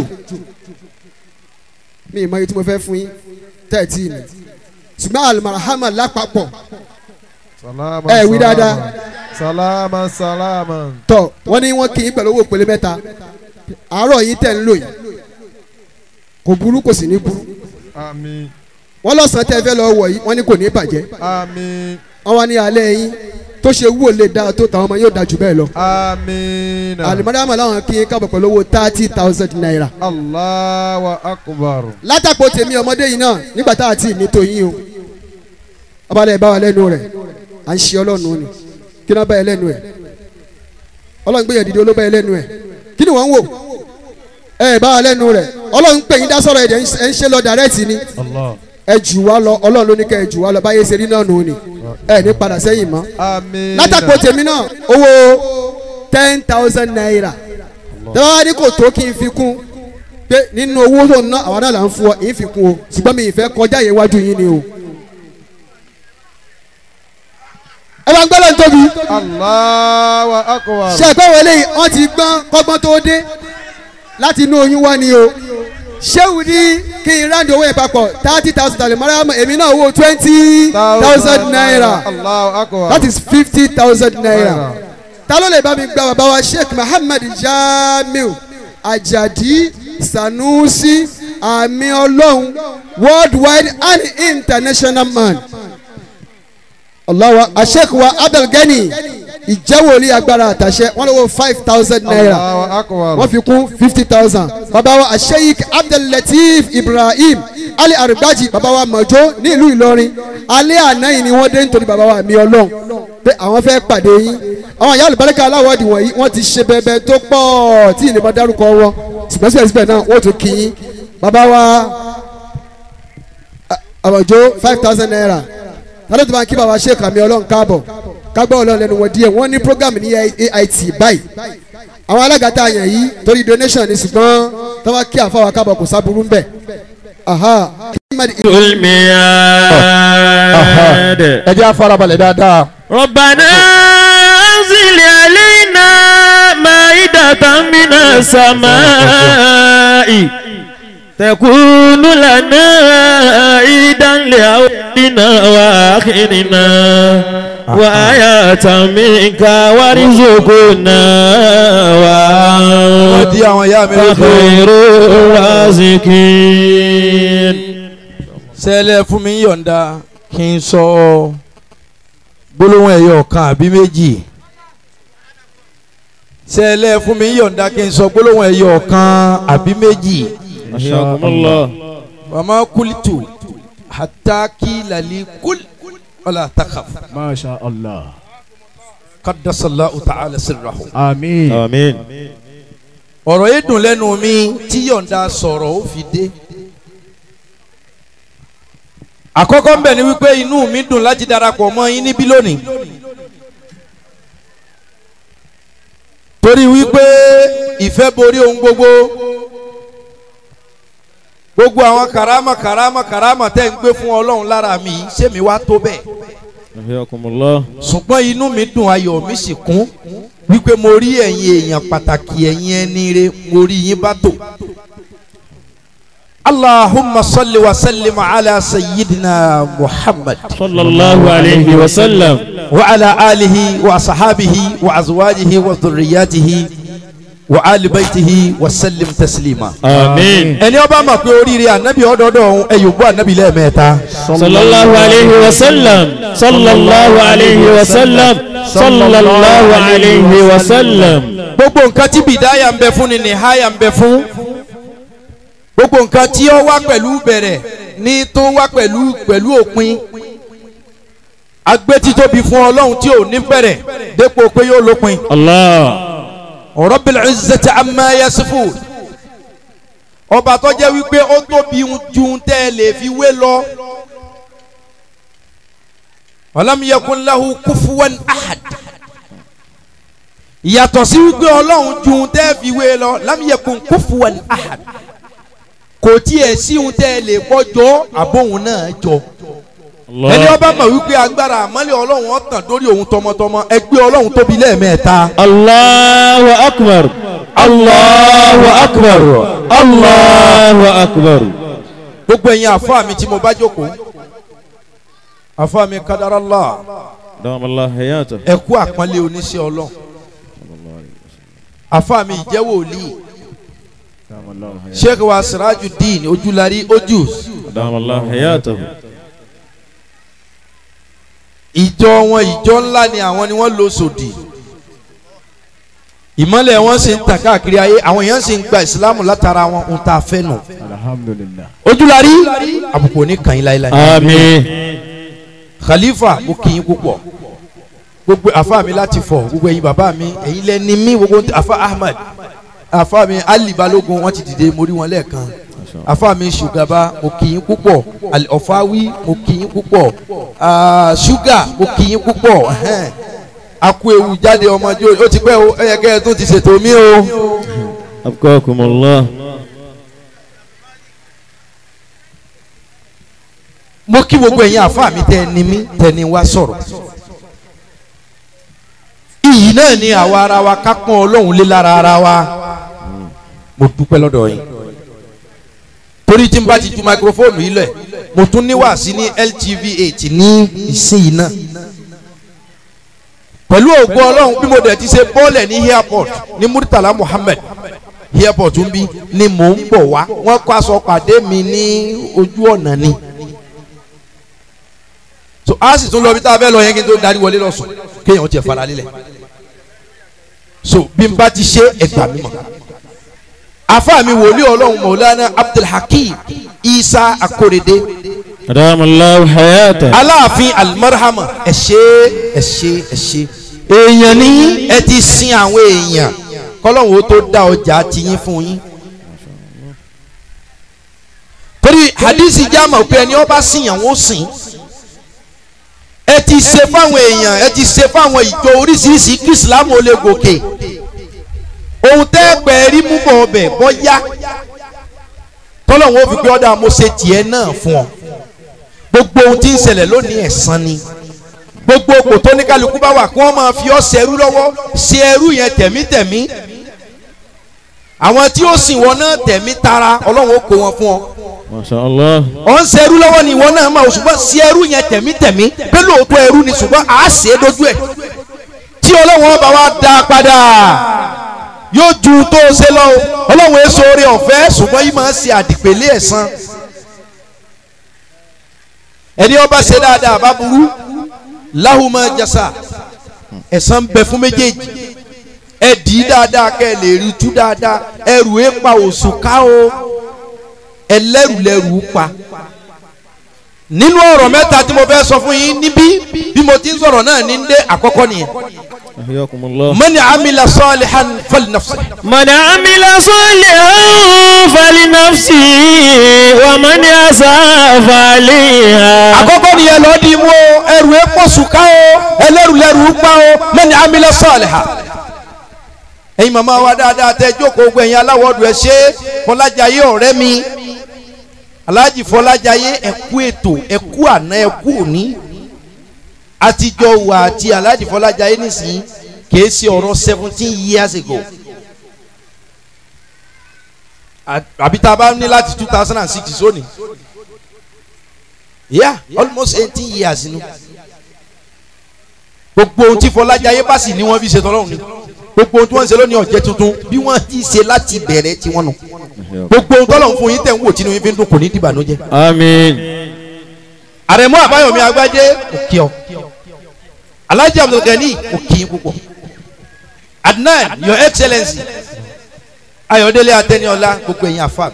mi ì mọ iye tí mo fẹ́ fún yín tẹ̀ tí ì ní ṣùgbọ́n alimarahama lápapọ̀ Salama. Ẹ wí dáadáa. Salama salama. tọ̀ wọ́n ní wọ́n kì í pẹ̀lú owó ìpele mẹ́ta àárọ̀ yín tẹ̀ ń lò yìí kò burú kò sì ní burú Àmín. wọ́n lọ́sàn-án tẹ́ fẹ́ lọ wọ̀ yìí wọ́n ní kò ní bàjẹ́ Àmín. wọ́n wá ní alẹ́ yín tó ṣe wúwo lè dáa tó tàwọn ọmọ yóò dáa jù bẹ́ẹ̀ lọ. Àmín. alimadama làwọn kì í kábọ̀ pẹ̀lú owó thirty thousand naira. Allahu akbar. látàpọ̀ tèmi ọmọdé yìí náà nígbà tá a ti ní tòyìn o abalẹ̀ bá wa lẹ́nu rẹ̀ à ń ṣe ọlọ́run ni kí ni wọ́n bá yẹ lẹ́nu ẹ̀ ọlọ́run gbéyàn dìde olóbá yẹ lẹ́nu ẹ̀ kí ni wọ́n ń wò ẹ bá wa lẹ́nu rẹ̀ ọlọ́run pè yín dá sọ̀rọ̀ ẹ̀dẹ̀ ẹ̀ ń ṣe lọ dàrẹ́tì ni ẹ jù wá lọ ọlọ́run ló ní kẹ́ ẹ jù wá lọ báyé ṣe rí náà nù ni ẹ ní padà sẹ́yìn mọ́ àmín. látàkó tèmi náà owó ten thousand naira tẹ́wọ́n wá ní kò tó kí n fi kún pé nínú owó tó ń ná àwọn náà là ń fún ọ èyí fi kún o ṣùgbọ́n mi ì fẹ́ kọjá yẹn wájú yín ni o. ẹ bá ń gbọ́dọ̀ tóbi Allahu akbar. ṣe ẹ̀pẹ́ wọlé yìí wọ́n ti gbọ́n kọ́gbọ́n tó dé láti inú oyún wá ni o ṣéwù ní kí n ráńdì owó yẹn papọ̀ thirty thousand dollars mọ́ra èmi náà owó twenty thousand naira Allahu akbar. that is fifty thousand naira ta ló lè bá mi gba bàbá wa sheikh muhammed jamiu ajadi sanusi àmì ọlọ́run worldwide and international man ọlọ́wọ́ asheikh wa abdulgani ìjẹ́wòlì agbára àtàṣe wọ́n lówó five thousand naira Allahu akbar. wọ́n fi kún fifty thousand bàbá wa asheik abdullateef ibrahim ali arugbaji bàbá wa mọ̀jọ́ ní ìlú ìlọrin alẹ́ àná yìí ni wọ́n dé nítorí bàbá wa mi ọlọ́run pé àwọn fẹ́ pàdé yín àwọn ìyá olùbáríkà aláwọ̀dì wọ̀nyí wọ́n ti ṣe bẹbẹ tó pọ̀ tí ìlú bá dárúkọ wọn ṣùgbọ́n síbẹ̀síbẹ̀ náà wọ́n tún kí yín bàbá wa àmọ̀jọ́ five thousand naira tálọ́ tó máa kí bàbá sheik àmì ọlọ́run káàbọ̀ kágbọ́ ọlọ́run lẹ́nu wọn díẹ̀ wọ́n ní program ní AIT báyìí àwọn alága tá a yàn yìí torí donation ni ṣùgbọ́n tó bá kí àfọwọ́ kábọ̀ kò sábúrú ń bẹ̀. aha الميعاد ẹ jẹ́ àfarabalẹ̀ dáadáa. ربنا أنزل علينا مائدة من السماء تكون لنا عيدا لأولنا وآخرنا وآية منك وارزقنا wọ́n di وأنت àwọn ìyá mi lóko. خير الرازقين sẹ́lẹ̀ fún mi yọ̀ǹda kí n sọ gbólóhùn ẹ̀yọ̀ kan àbí méjì sẹ́lẹ̀ fún mi yọ̀ǹda kí n sọ gbólóhùn ẹ̀yọ̀ kan àbí méjì حياكم الله wàmà kulitu hataki lali kul wala takaf masha allah. kadasallahu ta'ala sirrahu. àmín. آمين ọ̀rọ̀ yìí dùn lẹ́nu mi tí yọ̀ǹda sọ̀rọ̀ ó fi dé. àkọ́kọ́ ń bẹ̀ ni wípé inú mi dùn láti darapọ̀ mọ́ yín níbí lónìí. torí wípé ìfẹ́ borí ohun gbogbo gbogbo àwọn karama karama karama tẹ́ ń gbé fún ọlọ́run lára mi ṣé mi wá tó bẹ́ẹ̀ حياكم الله ṣùgbọ́n inú mi dùn ayọ̀ mi sì kún wípé mo rí ẹ̀yin èèyàn pàtàkì ẹ̀yin ẹni rẹ mo rí yín bá tò. Allahumma salli wa sallim ala sayyidina Muhammad صلى الله عليه وسلم wa ala alihi wa sahabihi wa azwajihi wa dhurriyyatihi wa ali baitihi wa sallim taslima. آمين ẹni ó bá mọ̀ pé oríire ànábì ọ̀dọ́dọ̀ ọ̀hún ẹ̀yọ̀ bú ànábì lẹ́ẹ̀mẹ́ta. صلى الله عليه وسلم صلى الله عليه وسلم صلى الله عليه وسلم gbogbo nǹkan tí bìdáyà ń bẹ fún ni nìháyà ń bẹ fún gbogbo nǹkan tí ó wá pẹ̀lú bẹ̀rẹ̀ ní tó wá pẹ̀lú pẹ̀lú òpin agbétítóbi fún ọlọ́run tí ò ní bẹ̀rẹ̀ dépò pé yóò lópin الله Rabbil izzati amma yasifun ọba tó jẹ́ wípé ó tóbi ju tẹ́ ẹ lè fi wé lọ walam yakun lahu kufuwan ahad ìyàtọ̀ sí wípé ọlọ́run ju ohun tẹ́ fi wé lọ lam yakun kufuwan ahad kò tiẹ̀ sí ohun tẹ́ lè bọ́jọ́ àbóhun náà jọ ẹni الله ọba mọ̀ wípé agbára àmọ́lẹ̀ ọlọ́run ọ̀tàn lórí òun tọmọtọmọ ẹgbẹ́ ọlọ́run tóbi lẹ́ẹ̀mẹ́ta الله أكبر الله أكبر الله أكبر gbogbo ẹ̀yin àfa mi tí mo bá jókòó àfa mi kadarallah دام الله حياته ẹ kú àpọ́nlé oníṣẹ́ ọlọ́run àfa mi ìjẹ́wò òlì sheikh wa sirajuddin ojúlarí ojús دام الله حياته ìjọ wọn ìjọ ńlá ni àwọn ni wọ́n lọ sòdì ìmọ̀lẹ̀ wọn sì ń tàn káàkiri ayé àwọn èèyàn sì ń gba ìsìlámù látara wọn ń ta fẹ́ nù. alhamdulilah. ojúlarí àbùkù òní kàn yín láéláé. آمين khalifa mo kì í púpọ̀ gbogbo afa mi láti fọ gbogbo ẹ̀yin bàbá mi ẹ̀yin lẹ́ni mi gbogbo afa ahmed àfa mi ali balógun wọn ti dìde mo rí wọn lẹ́ẹ̀kan àfa mi ṣùgàbá mo kì í púpọ̀ Ali ọ̀fáwí mo kì í púpọ̀ Ah, ṣúgà mo kì í púpọ̀ ẹhẹ́n. akú ewu jáde ọmọdé ó ti pẹ́ o ẹ yẹ kẹ́ ẹ tó ti ṣètò mi o. abqakumullah mo kí gbogbo ẹ̀yin àfa mi tẹ́ ẹ ní mí tẹ́ ẹ ní wá sọ̀rọ̀ iyì náà ni àwa ara wa ká pọ́n ọlọ́run lé lára ara wa mo dúpẹ́ lọ́dọ̀ yín torí tí n bá ti ju máikrófóònù yìí lẹ̀ mo tún ní wàásí ní LTV eight ní ìsinyìí náà pẹ̀lú ògo ọlọ́run bí mo dẹ̀ ti ṣe bọ́ọ̀lẹ̀ ní airport ní Murtala Muhammed airport ń bí ni mò ń bọ̀ wá wọ́n kó aṣọ pàdé mi ní ojú ọ̀nà ni so a sì tún lọ bí tá a fẹ́ lọ yẹn kí n tó darí wọlé lọ sùn kéèyàn tiẹ̀ fara lílẹ̀ so bí n bá ti ṣe ẹgbà mi mọ̀ afa mi wòlíì ọlọ́run Maulana Abdulhakeem Isa Akorede adamallahu hayata aláàfin almarhama ẹ ṣé ẹ ṣé ẹ ṣé èèyàn ní ẹ ti sin àwọn èèyàn kọlọ́hún ó tó dá ọjà tiyín fún yín torí hadisi jáàmù pé ẹni ọba sìnyàn ó sìn ẹ ti ṣe fáwọn èèyàn ẹ ti ṣe fáwọn ìjọ oríṣiríṣi kí islam ó lè gòkè ohun tẹ́ pẹ́ rí mú bọ̀ ọbẹ̀ bọ́yá tọ́lọ́hún ó fi pé ọ́dà mo ṣe tiẹ̀ náà fún ọ gbogbo ohun tí ń ṣẹlẹ̀ lónìí ẹ̀san ni gbogbo òpò tó ní kálukú bá wà kí wọ́n máa fi ọ́ ṣe ẹrú lọ́wọ́ ṣe ẹrú yẹn tẹ̀mítẹ̀mí àwọn tí ó sìn wọn náà tẹ̀mí tara ọlọ́run ó kó wọn fún ọ masha allah ọ̀ ń ṣe ẹrú lọ́wọ́ ni ìwọ náà máa ṣùgbọ́n ṣe ẹrú yẹn tẹ̀mítẹ̀mí pé lóòótọ́ ẹrú ni ṣùgbọ́n à á ṣe é dojú ẹ̀ tí ọlọ́run ọba wa dá a padà yóò ju tó o ṣe lọ o ọlọ́run èso oore ọ̀fẹ́ ṣùgbọ́n yìí máa ń ṣe àdìpẹ̀lẹ̀ ẹ̀san ẹni ọba ṣe dáadáa bá burú láhùmá jasa ẹ̀san bẹ fún méjèèjì ẹ dì í dáadáa kẹ́ ẹ lè rí tú dáadáa ẹrù ẹ pa òṣù ká o ẹlẹ́rù lẹ́rù pa nínú ọ̀rọ̀ mẹ́ta tí mo fẹ́ sọ fún yín níbí bí mo ti ń sọ̀rọ̀ náà ní dé àkọ́kọ́ nìyẹn ahyakumullah mani amila salihan fali nafsi man amila salihan falinafsi wa man asaa faliha àkọ́kọ́ nìyẹn lọ́ọ́ di mú o ẹrù ẹ pọ̀ sùn ká o ẹlẹ́rù lẹ́rù pa o mani amila salihan ẹ̀yin màmá wa dáadáa tẹ jókòó gbọ́ ẹ̀yin aláwọ̀dù ẹ̀ ṣe fọlájàyé ọ̀rẹ́ mi aláàjì fọlájàyé ẹ̀kú ètò ẹ̀kú àná ẹ̀kú òní àtijọ́ wà àti aláàjì fọlájàyé nísìnyí kìí ṣe ọ̀rọ̀ seventeen years ago À- àbí tá a bá ní láti two thousand and six sóni yeah almost eighteen years nu gbogbo ohun tí fọlájàyé bá sì ní wọ́n fi ṣe tọ́lọ́run ni gbogbo ohun tí wọ́n ń ṣe lónìí ọ̀jẹ̀ tuntun bí wọ́n ti ṣe láti bẹ̀rẹ̀ tiwọn nù gbogbo ohun tọ́lọ́run fún yín tẹ̀ ń wò tínú yín fi ń dùn kò ní dìbànújẹ́. amin àrẹ̀mú àbáyọ̀mí agbájé kò kí ọ alhaji abdulgani kò kí yín púpọ̀ adnan your excellency ayọ̀délé atẹniọlá gbogbo ẹ̀yin afa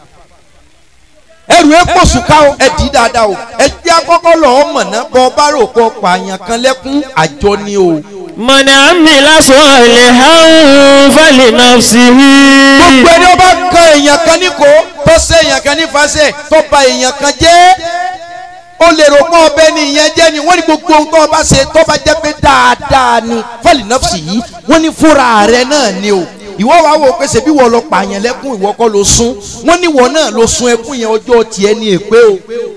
ẹrù epo sùká o ẹ dì í dáadáa o ẹ jẹ́ akọ́kọ́ lọ́ọ́ mọ̀nà bọ́ bá rò pọ̀ pààyàn kan lẹ́kún àjọ ni o. man amila salihan falinafsihi gbogbo ẹni ó bá kan èèyàn kan ní kó tó ṣe èèyàn kan ní fàṣẹ tó bà èèyàn kan jẹ́ ó lè rò pé ọbẹ̀ ni ìyẹn jẹ́ ni wọ́n ní gbogbo ohun tó o bá ṣe tó bá jẹ́ pé dáadáa ni fẹ́lì nọ́ọ̀sì yìí wọ́n ní fúnra rẹ̀ náà ni o ìwọ wàá wò pé ṣebí wọ́n lọ pààyàn lẹ́kún ìwọ kọ́ ló sún wọ́n ní wọ́n náà ló sun ẹkún yẹn ọjọ́ tiẹ̀ ní èpè o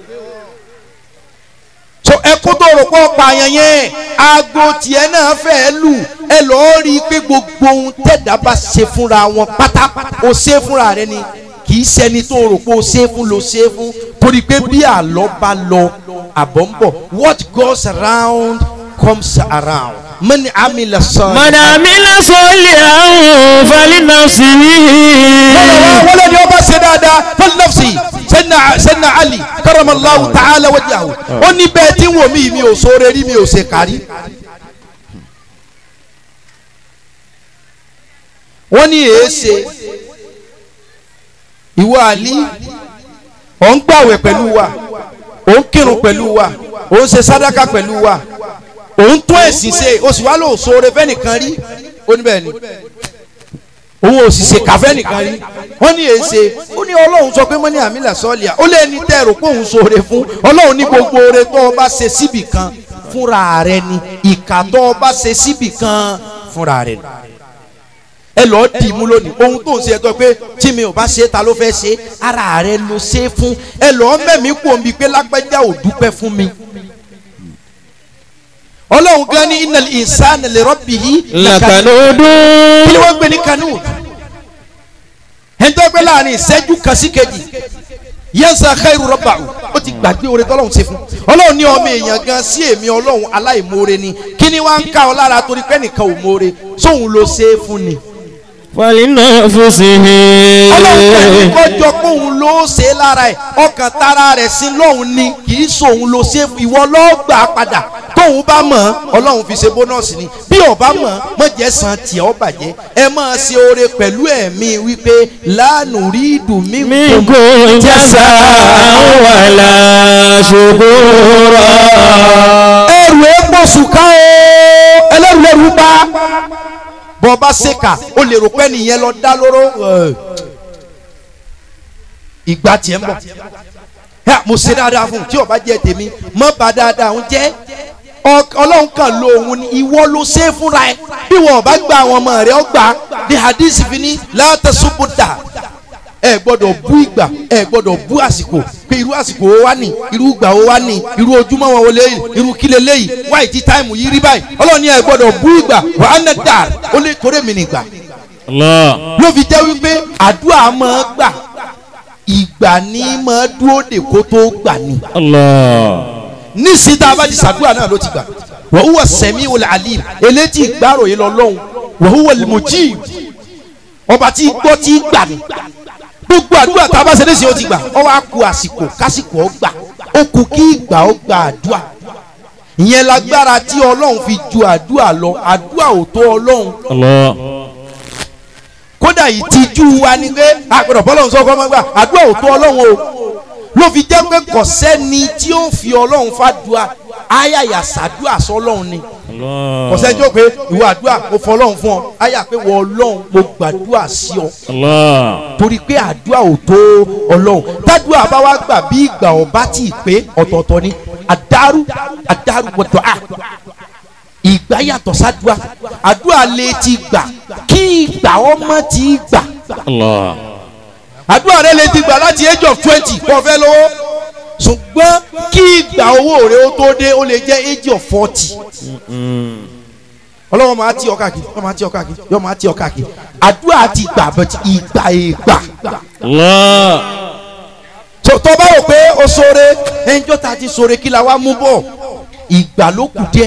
so ẹkún tó rò pé ó pààyàn yẹn aago tiẹ̀ náà fẹ́ẹ́ lù ẹ lọ́ọ́ rí i pé gbogbo ohun tẹ̀dá bá ṣe fúnra wọn pátá o ṣe fúnra rẹ ni kì í ṣẹni tó rò pé o ṣe fún lo ṣe fún torí pé bí àlọ́ bá lọ àbọ̀ ń bọ̀ what goes around comes around mani amila sọ. man amila salihan falinafsihi wọ́n wá wọlé ni wọ́n bá ṣe dáadáa fẹ́lẹ́ nọ́ọ̀sì sẹ́nà sẹ́nà ali karamallahu ta'ala wajhahu ó ní bẹ́ẹ̀ tí wò mí mi ò sóore rí mi ò ṣe kárí. wọ́n ní èéṣe ìwọ àlí ò ń gbàwẹ̀ pẹ̀lú wa ò ń kírun pẹ̀lú wa ò ń ṣe sádàkà pẹ̀lú wa ò ń tún ẹ̀sìn ṣe o sì wá lò sóore fẹ́nìkan rí ó ní bẹ́ẹ̀ ni òun ò sì ṣe kàfẹ́ nìkan rí wọ́n ní èsè ó ní ọlọ́run sọ pé mọ́ní àmì làsọ́ọ̀lìà ó lé ní tẹ́rù pé òun ṣoore fún ọlọ́run ní gbogbo oore tó o bá ṣe síbì kan fúnra rẹ ni ìkà tó o bá ṣe síbì kan fúnra rẹ ni ẹ lọ́ọ́ dì í mú lónìí ohun tó ń ṣe ẹ̀tọ́ pé tí mi ò bá ṣe é ta ló fẹ́ ṣe é ara rẹ ló ṣe é fún ẹ lọ́ọ́ mẹ́mí kú omi pé lágbájá ò dúpẹ́ fún mi ọlọ́run gan ní innal insana li rabbihi lakanudu. kí ni wọ́n gbé ní kanud ẹnitọ́ pé láàrin ìṣẹ́jú kan sí kejì yansa khairu rabbahu ó ti gbàgbé oore tọ́lọ́run ṣe fún ọlọ́run ní ọmọ èèyàn gan sí èmi ọlọ́run aláìmoore ni kí ni wọ́n á ń ká ọ lára torí pé nìkan ò moore sóhun ló ṣe é fún ni falina fusihi. ọlọ́run pẹ̀lú kọjọ pé òun ló ṣe é lára ẹ̀ ọkàn tara rẹ̀ sí lọ́hùn ni kì í sòun ló ṣe é fún ìwọ lọ́ọ́ gbà á padà tóun bá mọ̀ ọ́ ọlọ́run fi ṣe bónọ́ọ̀sì ni bí ọba mọ̀ ọ́ mọ̀jẹ̀ san tiẹ̀ ọ́ bàjẹ́ ẹ máa ṣe oore pẹ̀lú ẹ̀mí wípé lánàá rí ìdùnmí minko jasa wala shukura. ẹrù epo sùkà o ẹlẹ́rù lẹ́rù bá bọ́ bá ṣèkà o lè rò pé nìyẹn lọ dá lóró ẹ̀, ìgbà tiẹ̀ ń bọ̀ ẹ mo ṣe dáadáa fún un tí ó bá jẹ́ tèmi mọ́ bá dáadáa ń jẹ́ Ọ- ọlọ́run kan lo òun ni ìwọ ló ṣe é fúnra ẹ bí wọn ò bá gba àwọn ọmọ rẹ ọ gbà ní hadith fi ní látàṣubúdà ẹ gbọ́dọ̀ bú ìgbà ẹ gbọ́dọ̀ bú àsìkò pé irú àsìkò wo wá ní irú ìgbà wo wá ní irú ojúmọ́ wọn wọlé irú kílẹ̀ léyìí wáyé tí táìmù yìí rí báyìí ọlọ́run ní ẹ gbọ́dọ̀ bú ìgbà wà á nà dà ó lè torí mi nìgbà Allah. ló fi jẹ́ wípé àdúrà máa gbà ìgbà ní máa dúró dè kó tó gbà ní Allah. nísìsiyìí tá a bá ti sàdúrà náà ló ti gbà wa huwa sami'ul alim eléjì ìgbàròyìn lọ́lọ́hún wa huwa al-mujib ọba tí gbọ́ tí gbà ní gbogbo àdúrà tá a bá ṣe léṣe ó ti gbà ọ wá ku àsìkò kásìkò ọ gbà ó kù kí ìgbà ó gba àdúrà ìyẹn lágbára tí ọlọ́run fi ju àdúrà lọ àdúrà ò tó ọlọ́run Allah. kódà ìtìjú wa ni pé àgbẹ̀dọ̀ bọ́lọ́run sọ fún ọmọ gbà àdúrà ò tó ọlọ́run o ló fi jẹ́ pé kò sẹ́ni tí ó fi ọlọ́run fàdúrà ayàyà sàdúrà sọlọ́run ni Allah. kò sẹ́ni tí ó pé ìwọ àdúrà mo fọ ọlọ́run fún ọ ayà pé wọ ọlọ́run mo gbàdúrà sí ọ Allah. torí pé àdúrà ò tó ọlọ́run tádùá bá wá gbà bí ìgbà ọba tí ì pé ọ̀tọ̀ọ̀tọ̀ ni àdárú àdárú wọ̀tọ̀ à ìgbà yàtọ̀ sádùá àdúrà lè ti gbà kí ìgbà ọmọ ti gbà Allah. àdúrà rẹ lè ti gbà láti age of twenty kó o fẹ́ lówó ṣùgbọ́n kí ìgbà owó rẹ ó tó dé ó lè jẹ́ age of forty ọlọ́wọ́ máa ti ọ káàkiri yọ máa ti ọ káàkiri yọ máa ti ọ káàkiri àdúrà ti gbà but ìgbà ìgbà Allah. tó tó bá rò pé o sore ẹnjọ́ ta ti sore kí la wá mú bọ̀ ìgbà ló kù díẹ̀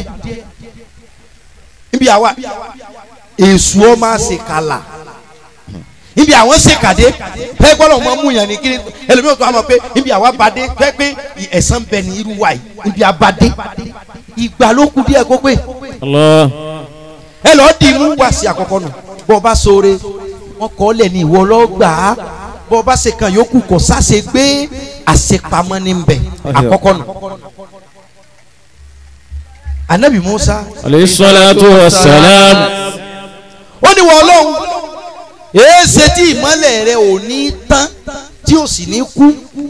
níbi àwa èsù ọ máa ṣe kàlà níbi àwọn ṣe kàdé ẹ gbọ́dọ̀ mọ mú yàn ní kiri ẹlòmíràn tó wà mọ̀ pé níbi àwa bàdé fẹ́ pé ẹ̀sán bẹ ní irú wa yìí níbi àbàdé ìgbà ló kù díẹ̀ kó pé Allah. ẹ lọ́ọ́ di mú wá sí àkọ́kọ́ nù bọ́ ọ bá sore wọn kọ́ lẹ̀ ní ìwọ lọ́gbà á bọ́ ọ bá ṣe kan yòókù kò sáṣe gbé àṣepamọ́ ní bẹ̀ àkọ́kọ́ nù. anabi musa Alayhi salatu wa salam. ó ní wọ́n lọ́hùn èéṣe tí ìmọ́lẹ̀ rẹ ò ní tán tí ò sì ní kú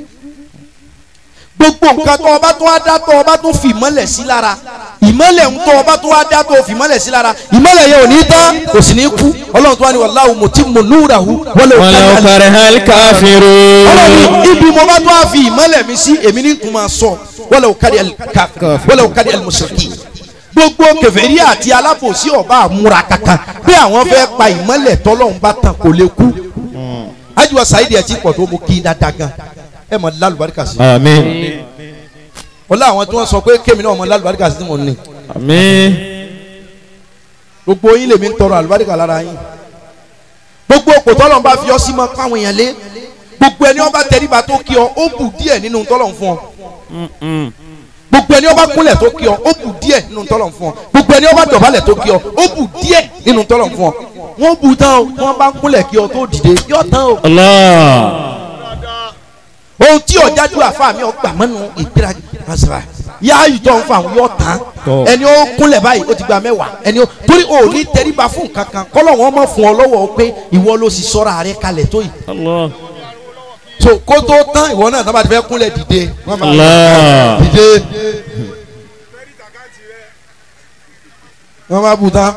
gbogbo nǹkan tó ọba tó wá dá tó ọba tó fi ìmọ́lẹ̀ sí lára ìmọ́lẹ̀ ń tó ọba tó wá dá tó fi ìmọ́lẹ̀ sí lára ìmọ́lẹ̀ yẹn ò ní tán kò sì ní kú ọlọ́run tó wá ní wallahu mutimmu nurahu walau Walau kariha karihal kafirun. ọlọ́run ibi mo bá tó wá fi ìmọ́lẹ̀ mi sí èmi ní tún máa sọ walau karihal kafirun walau karihal mushrikin gbogbo kèfèrí àti alábòsí ọba àmúra kankan pé àwọn fẹ́ pa ìmọ́lẹ̀ tọ́lọ́run bá tàn kò lè kú ajiwa sayidi ẹ̀ ti pọ̀ tó mo kí n dáadáa gan ẹ mọ̀ lálùbáríkà sí Àmín. wọ́n lé àwọn tí wọ́n sọ pé kémi náà mọ̀ lálùbáríkà sí tí mo ní Àmín. gbogbo yín lèmi ń tọrọ àlùbáríkà lára yín gbogbo òpò tọ́lọ́run bá fi ọ́ sí mọ́ káwọn èèyàn lé gbogbo ẹni ọba tẹríba tó kí ọ ó bù díẹ̀ nínú tọ́lọ́run fún ọ gbogbo ẹni ọba kúnlẹ̀ tó kí ọ ó bù díẹ̀ nínú tọ́lọ̀ fún ọ gbogbo ẹni ọba dọ̀bálẹ̀ tó kí ọ ó bù díẹ̀ nínú tọ́lọ̀ fún ọ wọ́n bù tán o wọ́n bá kúnlẹ̀ kí ọ tó dìde yọ tán o Allah. ó ohun tí ọ̀jájú àfa mi ọgbà mọ́nu ìgbéraga àṣà yá ìtọ́ ń fa àwọn yóò tán Tọ́. ẹni ó kúnlẹ̀ báyìí ó ti gba mẹ́wàá ẹni ó torí o ò ní tẹríba fún nǹkan kan kọ́lọ̀ wọn mọ̀ fún ọ lọ́wọ́ pé ìwọ ló sì sọ́ra rẹ kalẹ̀ tó yìí Allah. so kó tó tán ìwọ náà tábà ti fẹ́ kúnlẹ̀ dìde wọ́n máa Allah. dìde wọ́n máa bù tán.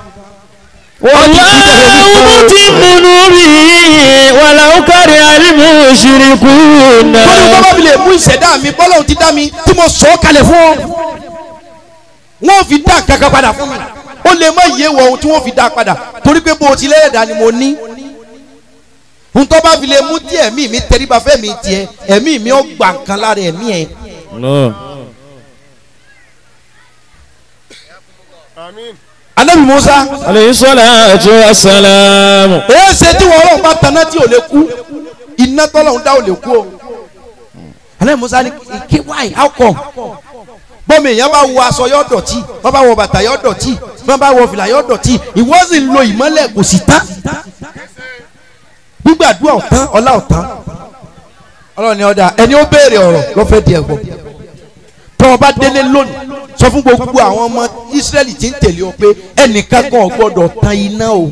والله متم نوره ولو كره المشركون torí bọ́ bá fi lè mú ìṣẹ̀dá mi bọ́lọ́hún ti dá mi tí mo sọ ọ́ kalẹ̀ fún ọ. wọ́n fi dá kankan padà fún mi ó lè má yé wọ ohun tí wọ́n fi dá padà torí pé bó o ti lẹ́yẹ̀dá ni mo ní. ohun tó bá fi lè mú tí ẹ̀mí mi tẹríba fẹ́ mi tiẹ̀ ẹ̀mí mi ó gbà nǹkan lára ẹ̀mí ẹ̀. Allah. anabi musa alayhi salatu wassalam. èyí ṣe tí wọn ọlọ́run bá taná tí ò lè kú iná tọ́lọ́run dá ò lè kú o. anabi musa ní kí why how come bọ́mọ èèyàn bá wọ aṣọ yọ dọ̀tí wọ́n bá wọ bàtà yọ dọ̀tí wọ́n bá wọ fìlà yọ dọ̀tí ìwọ sì ń lo ìmọ́lẹ̀ kò sì tán gbígbàdúrà ọ̀tán ọlá ọ̀tán ọlọ́run ni ọ̀dà ẹni ó béèrè ọ̀rọ̀ lọ́fẹ̀ẹ́ di ẹ̀gbọ́n tọ́ ọ bá délé lónìí sọ fún gbogbo àwọn ọmọ Ísírẹ́lì tí ń tẹ̀lé ọ pé ẹnìkan kan ò gbọ́dọ̀ tan iná o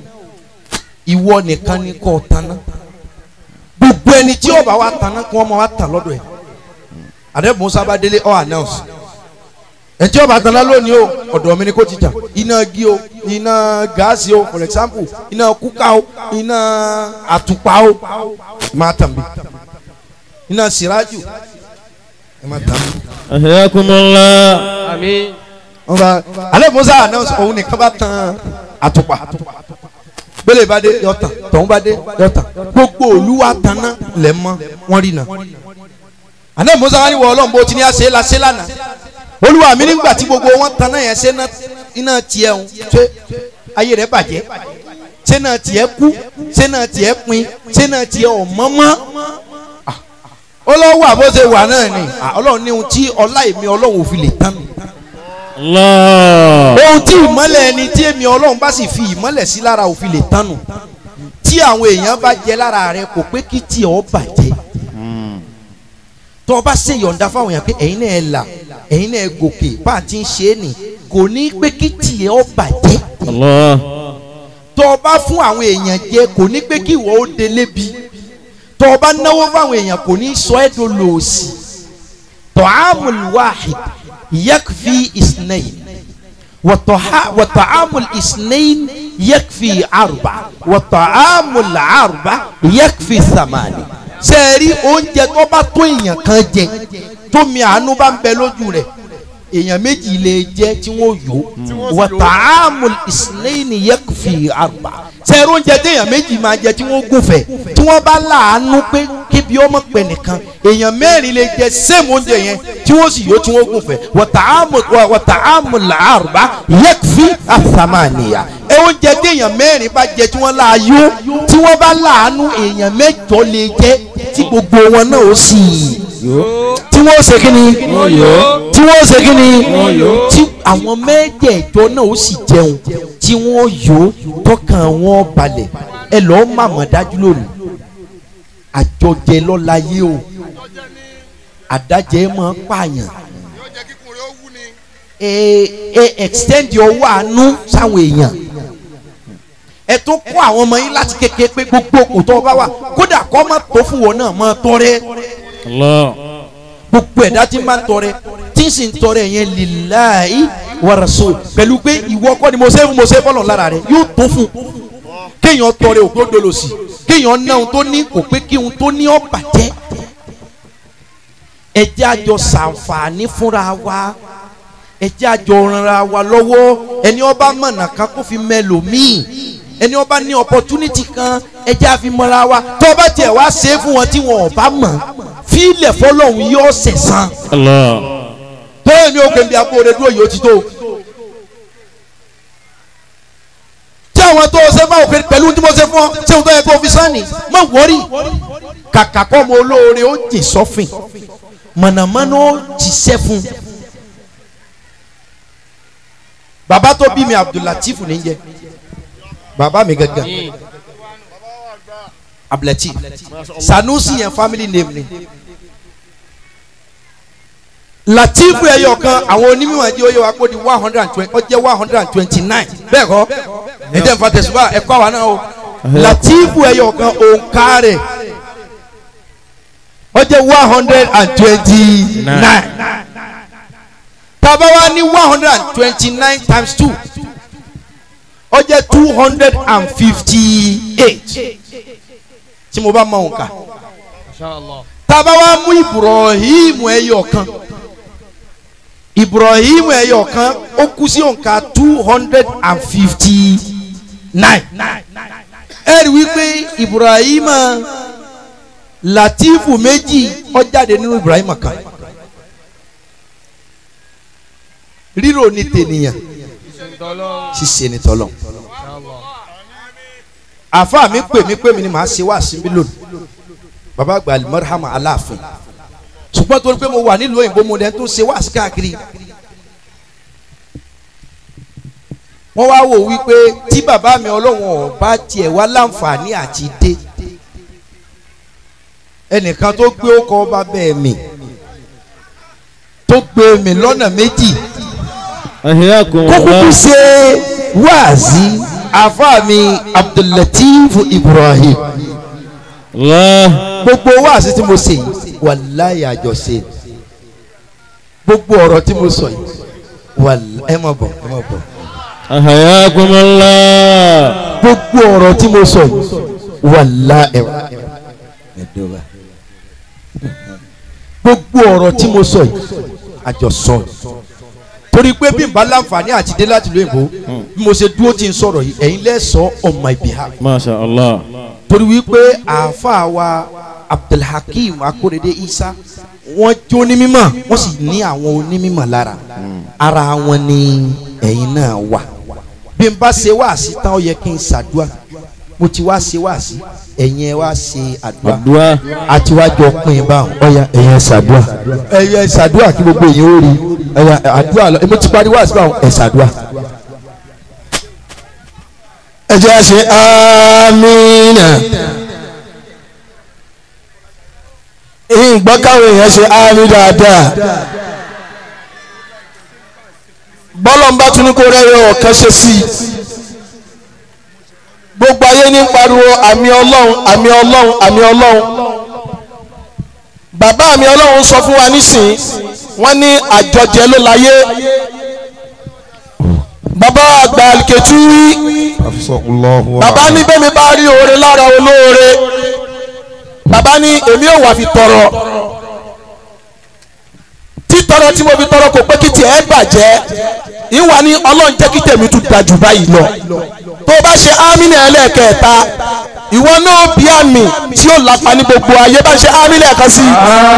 ìwọ nìkan ni kò tanná gbogbo ẹni tí ó bá wa tanná kí wọ́n máa wá tàn lọ́dọ̀ ẹ̀ àdébùn Musa bá délé ọ announce ẹ̀ tí ó bá tanná lónìí o ọ̀dọ̀ mi ni kò ti jà iná igi o iná gáàsì o for example iná kúkà o iná àtùpà o máa tàn bí iná sìrájù ẹ máa tàn bí ahyakumullah. wọ́n bá alẹ́ musa announce òun nìkan bá tan àtùpà gbélé bá dé yọ tàn tọ̀hún bá dé yọ tàn gbogbo olúwa tanná lẹ̀ mọ́ wọ́n rí nà alẹ́ musa wá ní wọ ọlọ́run bó ti ní àṣẹ la ṣe lánàá olúwa mi nígbà tí gbogbo wọn tanná yẹn ṣe ná- iná tiẹ̀ ń ṣe ayé rẹ̀ bàjẹ́ ṣé náà tiẹ̀ kú ṣé náà tiẹ̀ pin ṣé náà tiẹ̀ ọ̀mọ́mọ́ ọlọ́wọ́ àbó ṣe wà náà ni Ah, ọlọ́run ní ohun tí ọlá èmi ọlọ́run ò fi lè tán mi Allah. ohun tí ìmọ́lẹ̀ ẹni tí èmi ọlọ́run bá sì fi ìmọ́lẹ̀ sí lára òfin lè tánu tí àwọn èèyàn bá jẹ lára rẹ kò pé kí tí ọ bàjẹ́ tó o bá ṣe yọ̀ǹda fáwọn èèyàn pé ẹ̀yin náà ẹ là ẹ̀yin náà ẹ gòkè bá a ti ń ṣe é nì kò ní pé kí tí ọ bàjẹ́ Allah. tó o bá fún àwọn èèyàn jẹ kò ní pé kí ìwọ ó délé bi tó o bá náwó fáwọn èèyàn kò ní sọ ẹ́ dolóòsì ta'amul wahid yakfi isnayn وطها- وطعام الاثنين يكفي أربع وطعام الأربع يكفي ثمانية sẹ́ẹ̀rí oúnjẹ tó bá tó èèyàn kan jẹ tómi àánú bá ń bẹ lójú rẹ̀ èèyàn méjì lè jẹ tí wọ́n yó wàtàámù ìsìlẹ́yìn yẹ́kùfì àrùbá sẹ́ẹ̀rí oúnjẹ tí èèyàn méjì máa jẹ tí wọ́n gùnfẹ̀ tí wọ́n bá láàánú pé kébi ọmọ pẹ̀ nìkan èèyàn mẹ́rin lè jẹ sẹ́ẹ̀mù oúnjẹ yẹn tí wọ́n sì yó tí wọ́n gùnfẹ̀ wàtàámù wàtàámù làárùbá yẹ́kùfì àsàmàníyà ẹ oúnjẹ tí èèyàn mẹ́rin bá jẹ tí wọ́n láàyò tí wọ́n bá láàánú èèyàn mẹ́jọ lè jẹ tí gbogbo wọn náà ó sì tí wọ́n ó ṣe kí ni tí wọ́n ó ṣe kí ni tí àwọn mẹ́jẹ̀ẹ̀jọ náà ó sì jẹun tí wọ́n yó tọkàn wọn balẹ̀ ẹ lọ́ọ́ màmá dájú lónìí àjọjẹ lọ́láyé o àdájẹ máa ń pààyàn ẹ ẹ extend ọwọ́ àánú sáwọn èèyàn ẹ tó kọ́ àwọn ọmọ yín láti kékeré pé gbogbo kò tó bá wà kódà kọ́ má tó fún wọn náà máa tọrẹ Allah. gbogbo ẹ̀dá tí máa ń tọrẹ tí ń sì ń tọrẹ yẹn lillahi wa rasul pẹ̀lú pé ìwọ kọ́ ni mo ṣe mo ṣe fọlọ́ lára rẹ yóò tó fún kéèyàn tọrẹ òkú dolo sí kéèyàn ná ohun tó ní kò pé kí ohun tó ní ó bàjẹ́ ẹ jẹ́ àjọ ṣàǹfààní fúnra wa ẹ jẹ́ àjọ ranra wa lọ́wọ́ ẹni ọba mọ̀nà kan kó fi mẹ́lòmíì ẹni ọba ní opportunity kan ẹ jẹ́ àfi mọ́ra wa tó bá tiẹ̀ wá ṣe é fún wọn tí wọn ò bá mọ̀ fílẹ̀ fọlọ́hún yóò sẹ̀sán Allah. tó èmi ò gbèǹdé abóore dúró yìí ó ti tó tí àwọn tó o ṣe fún òkè pẹ̀lú tí mo ṣe fún ọ ṣé o tó yẹ kó o fi sánni má wọ́rì kàkà kọ́ ọmọ olóore ó jì sọ́fìn mọ̀nàmọ́ná ó jíṣẹ́ fún bàbá tó bí mi Abdulateef ní jẹ bàbá mi gangan abdulatif sanusi yẹn family name ni latifu ẹyọ kan àwọn onímọ̀ ẹ̀jẹ̀ oyè wa kó di one hundred and twenty ó jẹ́ one hundred and twenty nine bẹ́ẹ̀ kọ́ ẹ̀jẹ̀ nfa tẹ̀síwá ẹ̀kọ́ àwa náà o latifu ẹyọ kan òǹkà rẹ̀ ó jẹ́ one hundred and twenty nine tàbá wa ní one hundred and twenty nine times two ó jẹ́ two hundred and fifty eight tí mo bá mọ òǹkà tàbá wa mú ibrahim ẹyọ kan ibrahim ẹyọ kan ó kú sí òǹkà two hundred and fifty nine ẹ rí wípé ibrahim latifu méjì ó jáde nínú ibrahim kan rírò ní tènìyàn ṣíṣe ní tọ́lọ̀ àfa mi pè mí pè mí ni màá ṣe wá síbí lónìí baba àgbà alimọ́rìhàmà aláàfin ṣùgbọ́n torí pé mo wà nílùú òyìnbó mo lẹ́nu tó ṣe wá sí káàkiri wọ́n wá wò wípé tí bàbá mi ọlọ́wọ́n ọba tiẹ̀ wá láǹfààní àti dé ẹnìkan tó gbé ọkọ ọba bẹ́ẹ̀ mi tó gbé mi lọ́nà méjì ahiyakum kó kúkú ṣe wáàzí àfa mi abdullateef ibrahim Allah gbogbo wáàzí tí mo ṣe yìí wàláyé àjọṣe gbogbo ọ̀rọ̀ tí mo sọ yìí wàláyé ẹ má bọ̀ ẹ má bọ̀ ahiyakum Allah gbogbo ọ̀rọ̀ tí mo sọ yìí wàláyé ẹ dọ́gba gbogbo ọ̀rọ̀ tí mo sọ yìí àjọsọ yìí torí pé bí n bá láǹfààní àti dé láti ìlú èbó bí mo ṣe dúró tí n sọ̀rọ̀ yìí ẹ̀yin lẹ́sọ̀ on my behalf masha Allah torí wípé àáfàá wa abdulhakeem akorede isa wọ́n jó ní mímọ̀ wọ́n sì ní àwọn onímọ̀ lára ara wọn ni ẹ̀yin náà wà bí n bá ṣe wáàsí tán ó yẹ kí n ṣàdúrà mo ti wá ṣe wáàsí ẹ̀yin ẹ wá ṣe àdúrà àdúrà àti wá jọ pín in báwọn ọ̀ya ẹ̀yin ẹ ṣàdúrà ẹ̀yin ẹ ṣàdúrà kí gbogbo èyí ó rí ẹ̀yin àdúrà lọ mo ti parí wáàsí báwọn ẹ ṣàdúrà. ẹ jẹ́ ṣe amínà ìgbọ́ káwọn èèyàn ṣe amí dáadáa bọ́lọ̀ ń bá tún ní kó rẹ́yọ ọ̀kan ṣe sí i gbogbo ayé ní pariwo àmì ọlọ́run àmì ọlọ́run àmì ọlọ́run bàbá àmì ọlọ́run sọ fún wa nísìnyí wọ́n ní àjọjẹ ló láyé bàbá àgbà àlìkẹ́tù bàbá ní bẹ́mi bá rí oore lára olóore bàbá ní èmi ò wà fi tọrọ títọrọ tí mo fi tọrọ kò pé kí tiẹ̀ bàjẹ́ ìwà ní ọlọ́run jẹ́ kí tèmi tún dájú báyìí lọ tó bá ṣe ámínà ẹlẹ́ẹ̀kẹta ìwọ náà bí àmì tí ó lápá ní gbogbo ayé bá ṣe ámínà ẹ̀kan sí.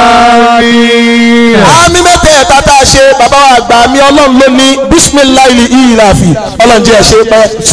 ámì mẹ́tẹ̀ẹ̀ta tá a ṣe bàbá wa àgbà mi ọlọ́run ló ní bísímìláìlì ìyìnláfi ọlọ́run jẹ́ ẹ̀ ṣe pẹ́.